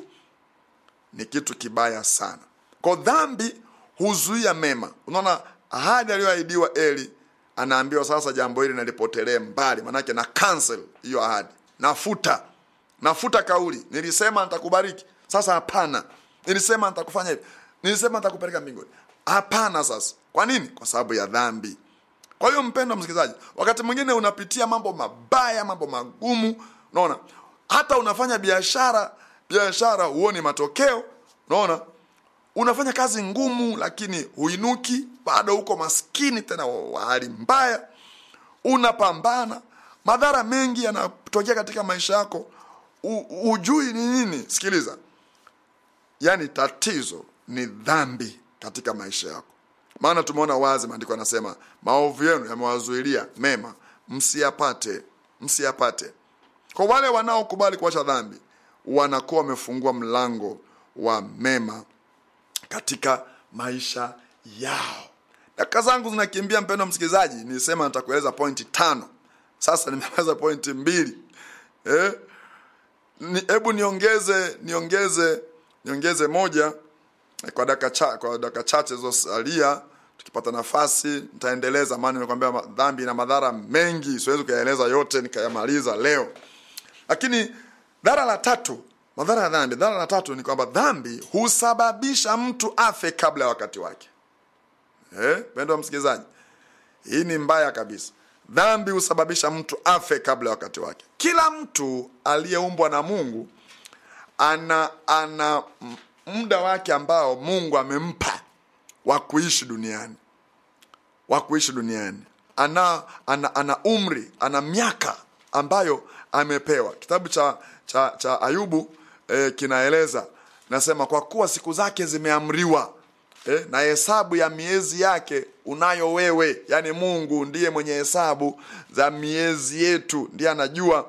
ni kitu kibaya sana kwa dhambi huzuia mema unaona ahadi aliyoahidiwa eli anaambiwa sasa jambo hili nalipotelee mbali manake na cancel hiyo ahadi nafuta nafuta kauli nilisema nitakubariki sasa hapana nilisema nitakufanya hivi nilisema nitakupeleka mbinguni hapana sasa kwa nini kwa sababu ya dhambi kwa hiyo mpendo msikilizaji wakati mwingine unapitia mambo mabaya mambo magumu unaona hata unafanya biashara biashara huoni matokeo unaona unafanya kazi ngumu lakini huinuki bado uko maskini tena wa hali mbaya unapambana madhara mengi yanatokea katika maisha yako U, ujui ni nini sikiliza yaani tatizo ni dhambi katika maisha yako maana tumeona wazi maandiko yanasema maovu yenu yamewazuilia mema msiyapate msiyapate kwa wale wanaokubali kuacha dhambi wanakuwa wamefungua mlango wa mema katika maisha yao dakika zangu zinakimbia mpendo msikilizaji nilisema nitakueleza pointi tano sasa nimeweza pointi mbili eh? hebu ni, niongeze niongeze niongeze moja kwa dakika cha, kwa dakika chache zilizosalia tukipata nafasi nitaendeleza maana nimekwambia dhambi na madhara mengi siwezi kuyaeleza yote nikayamaliza leo lakini dhara la tatu madhara ya dhambi dhara la tatu ni kwamba dhambi husababisha mtu afe kabla ya wakati wake eh, pendo msikilizaji hii ni mbaya kabisa dhambi husababisha mtu afe kabla ya wakati wake kila mtu aliyeumbwa na mungu ana ana muda wake ambao mungu amempa wa kuishi duniani wa kuishi duniani ana, ana ana umri ana miaka ambayo amepewa kitabu cha cha, cha ayubu eh, kinaeleza nasema kwa kuwa siku zake zimeamriwa eh, na hesabu ya miezi yake unayo wewe yaani mungu ndiye mwenye hesabu za miezi yetu ndiye anajua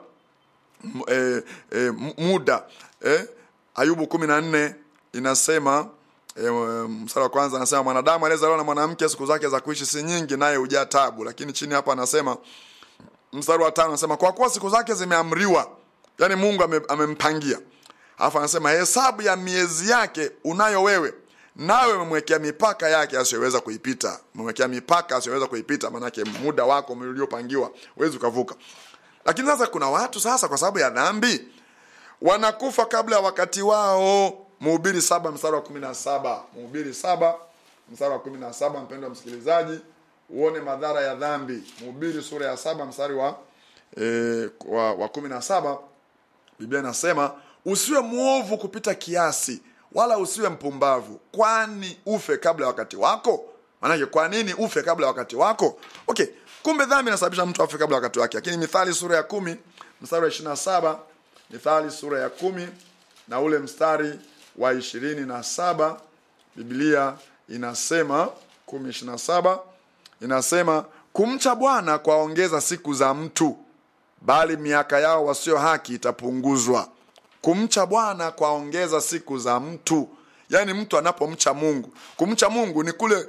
eh, eh, muda eh, ayubu kumi na nne inasema e, mstari wa kwanza anasema mwanadamu aliyezaliwa na mwanamke siku zake za kuishi si nyingi naye hujaa tabu lakini chini hapa anasema mstari wa tano anasema kwa kuwa siku zake zimeamriwa yani mungu ame, amempangia alafu anasema hesabu ya miezi yake unayo wewe nawe umemwekea mipaka yake asiyoweza kuipita umemwekea mipaka asiyoweza kuipita maanake muda wako uliopangiwa huwezi ukavuka lakini sasa kuna watu sasa kwa sababu ya dhambi wanakufa kabla ya wakati wao mhubiri saba mstari wa kumi na saba mhubiri saba mstari wa kumi na saba mpendo wa msikilizaji uone madhara ya dhambi mhubiri sura ya saba mstari wa, e, wa, wa kumi na saba biblia inasema usiwe mwovu kupita kiasi wala usiwe mpumbavu kwani ufe kabla ya wakati wako maanake kwa nini ufe kabla ya wakati wako okay kumbe dhambi inasababisha mtu afe kabla ya wakati wake lakini mithali sura ya kumi mstari wa ishiri na saba mithali sura ya kumi na ule mstari wa ishirini na saba biblia inasema kumi ishiri na saba inasema kumcha bwana kwaongeza siku za mtu bali miaka yao wasio haki itapunguzwa kumcha bwana kwaongeza siku za mtu yaani mtu anapomcha mungu kumcha mungu ni kule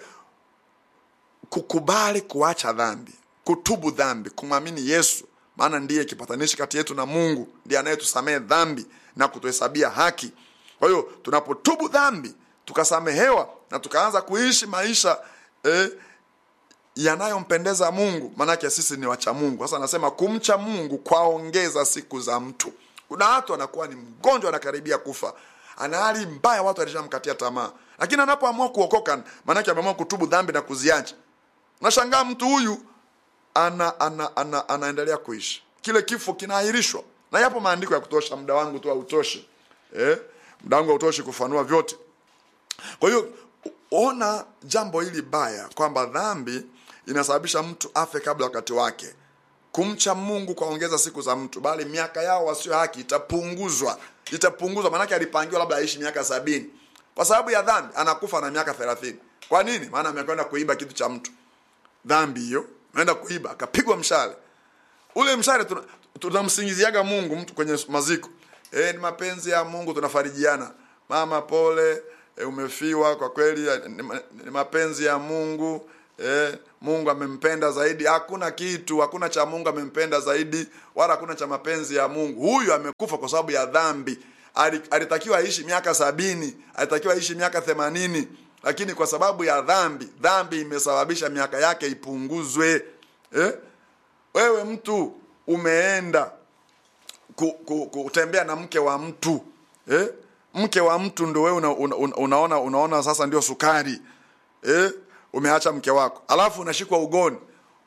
kukubali kuacha dhambi kutubu dhambi kumwamini yesu maana ndiye kipatanishi kati yetu na mungu ndiye anayetusamehe dhambi na kutuhesabia haki kwa hiyo tunapotubu dhambi tukasamehewa na tukaanza kuishi maisha eh, yanayompendeza mungu maanake sisi ni wacha mungu sasa anasema kumcha mungu kwaongeza siku za mtu kuna watu anakuwa ni mgonjwa anakaribia kufa ana hali mbaya watu alishamkatia tamaa lakini anapoamua kuokoka maanake ameamua kutubu dhambi na kuziacha nashangaa mtu huyu ana, ana, ana, anaendelea kuishi kile kifo kinaahirishwa na yapo maandiko ya kutosha muda wangu tu hautoshi eh? muda wangu hautoshi kufanua vyote kwa hiyo ona jambo hili baya kwamba dhambi inasababisha mtu afe kabla wakati wake kumcha mungu kwaongeza siku za mtu bali miaka yao wasio haki itapunguzwa itapunguzwa maanake alipangiwa labda aishi miaka sabini kwa sababu ya dhambi anakufa na miaka thelathini kwa nini maana amekwenda kuiba kitu cha mtu dhambi hiyo ameenda kuiba akapigwa mshale ule mshale tuna- tunamsingiziaga mungu mtu kwenye maziko e, ni mapenzi ya mungu tunafarijiana mama pole e, umefiwa kwa kweli eh, ni, ma- ni mapenzi ya mungu e, mungu amempenda zaidi hakuna kitu hakuna cha mungu amempenda zaidi wala hakuna cha mapenzi ya mungu huyu amekufa kwa sababu ya dhambi Ali- alitakiwa aishi miaka sabini alitakiwa aishi miaka themanini lakini kwa sababu ya dhambi dhambi imesababisha miaka yake ipunguzwe eh? wewe mtu umeenda ku, ku, kutembea na mke wa mtu eh? mke wa mtu ndo wewe una, una, una, unaona unaona sasa ndio sukari eh? umeacha mke wako alafu unashikwa ugoni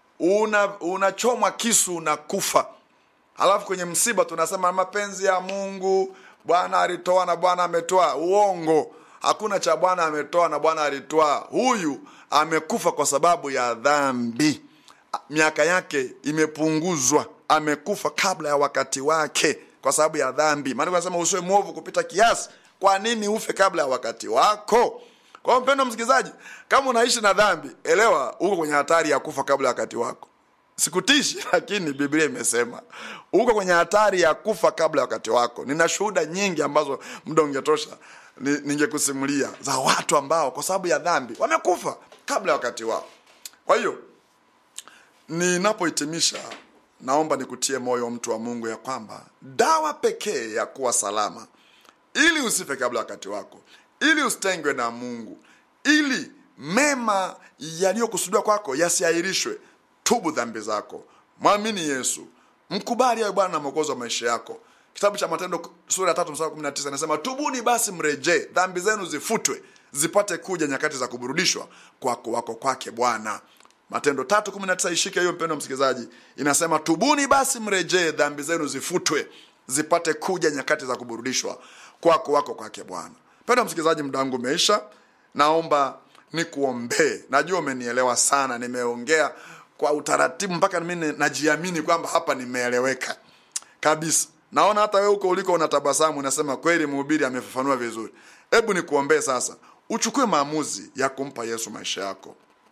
una unachomwa kisu unakufa alafu kwenye msiba tunasema mapenzi ya mungu bwana alitoa na bwana ametoa uongo hakuna cha bwana ametoa na bwana alitoa huyu amekufa kwa sababu ya dhambi miaka yake imepunguzwa amekufa kabla ya wakati wake kwa sababu ya dhambi maana anasema usiwe mwovu kupita kiasi kwa nini ufe kabla ya wakati wako kwa hiyo mpendo msikilizaji kama unaishi na dhambi elewa uko kwenye hatari ya kufa kabla ya wakati wako sikutishi lakini biblia imesema uko kwenye hatari ya kufa kabla ya wakati wako nina shuhuda nyingi ambazo muda ungetosha ni- ningekusimulia za watu ambao kwa sababu ya dhambi wamekufa kabla ya wakati wao kwa hiyo ninapohitimisha naomba nikutie moyo mtu wa mungu ya kwamba dawa pekee ya kuwa salama ili usife kabla ya wakati wako ili usitengwe na mungu ili mema yaliyokusudiwa kwako yasiahirishwe tubu dhambi zako mwamini yesu mkubali awe bwana na mwokozi wa maisha yako kitabu cha matendo sura ya tatu mstari wa kumi na tisa inasema tubuni basi mrejee dhambi zenu zifutwe zipate kuja nyakati za kuburudishwa kwako wako kwake bwana matendo tatu kumi na tisa ishike hiyo mpendo msikilizaji inasema tubuni basi mrejee dhambi zenu zifutwe zipate kuja nyakati za kuburudishwa kwako wako kwake bwana mpendo msikilizaji muda wangu umeisha naomba nikuombee najua umenielewa sana nimeongea kwa utaratibu mpaka mimi najiamini kwamba hapa nimeeleweka kabisa naona hata wewe huko uliko unatabasamu unasema kweli mhubiri amefafanua vizuri hebu nikuombee sasa uchukue maamuzi ya kumpa yesu maisha yako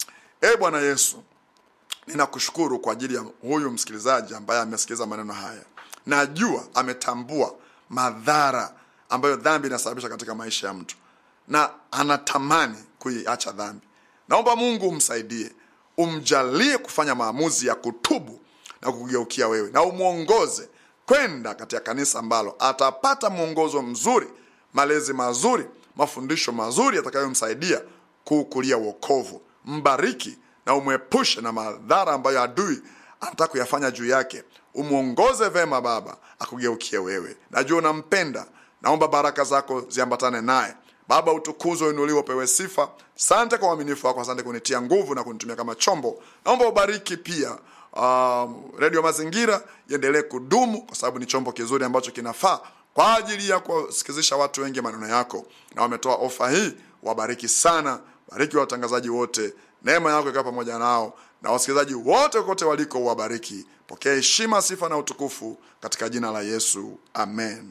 e bwana yesu ninakushukuru kwa ajili ya huyu msikilizaji ambaye amesikiliza maneno haya najua ametambua madhara ambayo dhambi inasababisha katika maisha ya mtu na anatamani kuiacha dhambi naomba mungu umsaidie umjalie kufanya maamuzi ya kutubu na kugeukia wewe na umwongoze kwenda katika kanisa ambalo atapata mwongozo mzuri malezi mazuri mafundisho mazuri yatakayomsaidia kuukulia wokovu mbariki na umwepushe na madhara ambayo adui anataka kuyafanya juu yake umwongoze vema baba akugeukie wewe najua unampenda naomba baraka zako ziambatane naye baba utukuzwe uinuliwe upewe sifa sante kwa uaminifu wako asante kunitia nguvu na kunitumia kama chombo naomba ubariki pia um, redio mazingira iendelee kudumu kwa sababu ni chombo kizuri ambacho kinafaa kwa ajili ya kuwasikizisha watu wengi maneno yako na wametoa ofa hii wabariki sana bariki watangazaji wote neema yako ikawa pamoja nao na wasikilizaji wote kote waliko uwabariki pokea heshima sifa na utukufu katika jina la yesu amen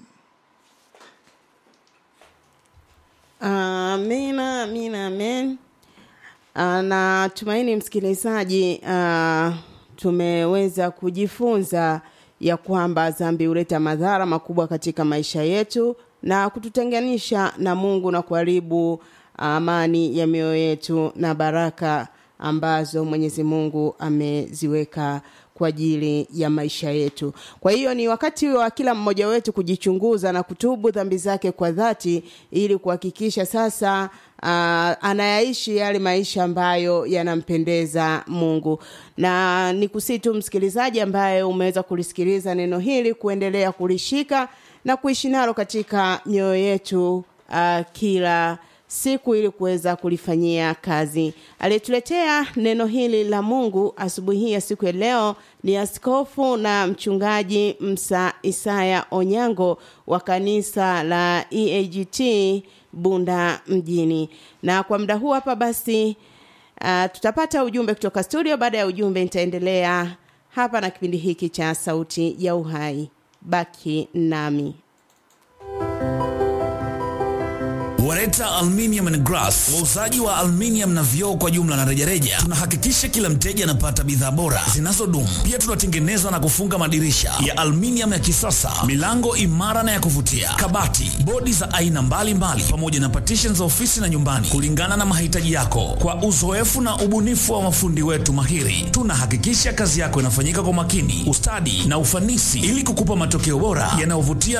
Amina, amina, amen. Ah, na tumaini msikilizaji, ah, tumeweza kujifunza ya kwamba dhambi huleta madhara makubwa katika maisha yetu na kututenganisha na Mungu na kuharibu amani ya mioyo yetu na baraka ambazo Mwenyezi Mungu ameziweka kwa ajili ya maisha yetu. Kwa hiyo ni wakati wa kila mmoja wetu kujichunguza na kutubu dhambi zake kwa dhati ili kuhakikisha sasa uh, anayaishi yale maisha ambayo yanampendeza Mungu. Na nikusii tu msikilizaji ambaye umeweza kulisikiliza neno hili kuendelea kulishika na kuishi nalo katika mioyo yetu uh, kila siku ili kuweza kulifanyia kazi. Aliyetuletea neno hili la Mungu asubuhi hii ya siku ya leo ni askofu na mchungaji Msa Isaya Onyango wa kanisa la EAGT Bunda mjini. Na kwa muda huu hapa basi uh, tutapata ujumbe kutoka studio. Baada ya ujumbe nitaendelea hapa na kipindi hiki cha Sauti ya Uhai. Baki nami. Wareta Aluminium and Glass, wauzaji wa aluminium na vioo kwa jumla na rejareja. Tunahakikisha kila mteja anapata bidhaa bora zinazodumu. Pia tunatengeneza na kufunga madirisha ya aluminium ya kisasa, milango imara na ya kuvutia, kabati, bodi za aina mbalimbali, pamoja na partition za ofisi na nyumbani, kulingana na mahitaji yako. Kwa uzoefu na ubunifu wa mafundi wetu mahiri, tunahakikisha kazi yako inafanyika kwa makini, ustadi na ufanisi, ili kukupa matokeo bora yanayovutia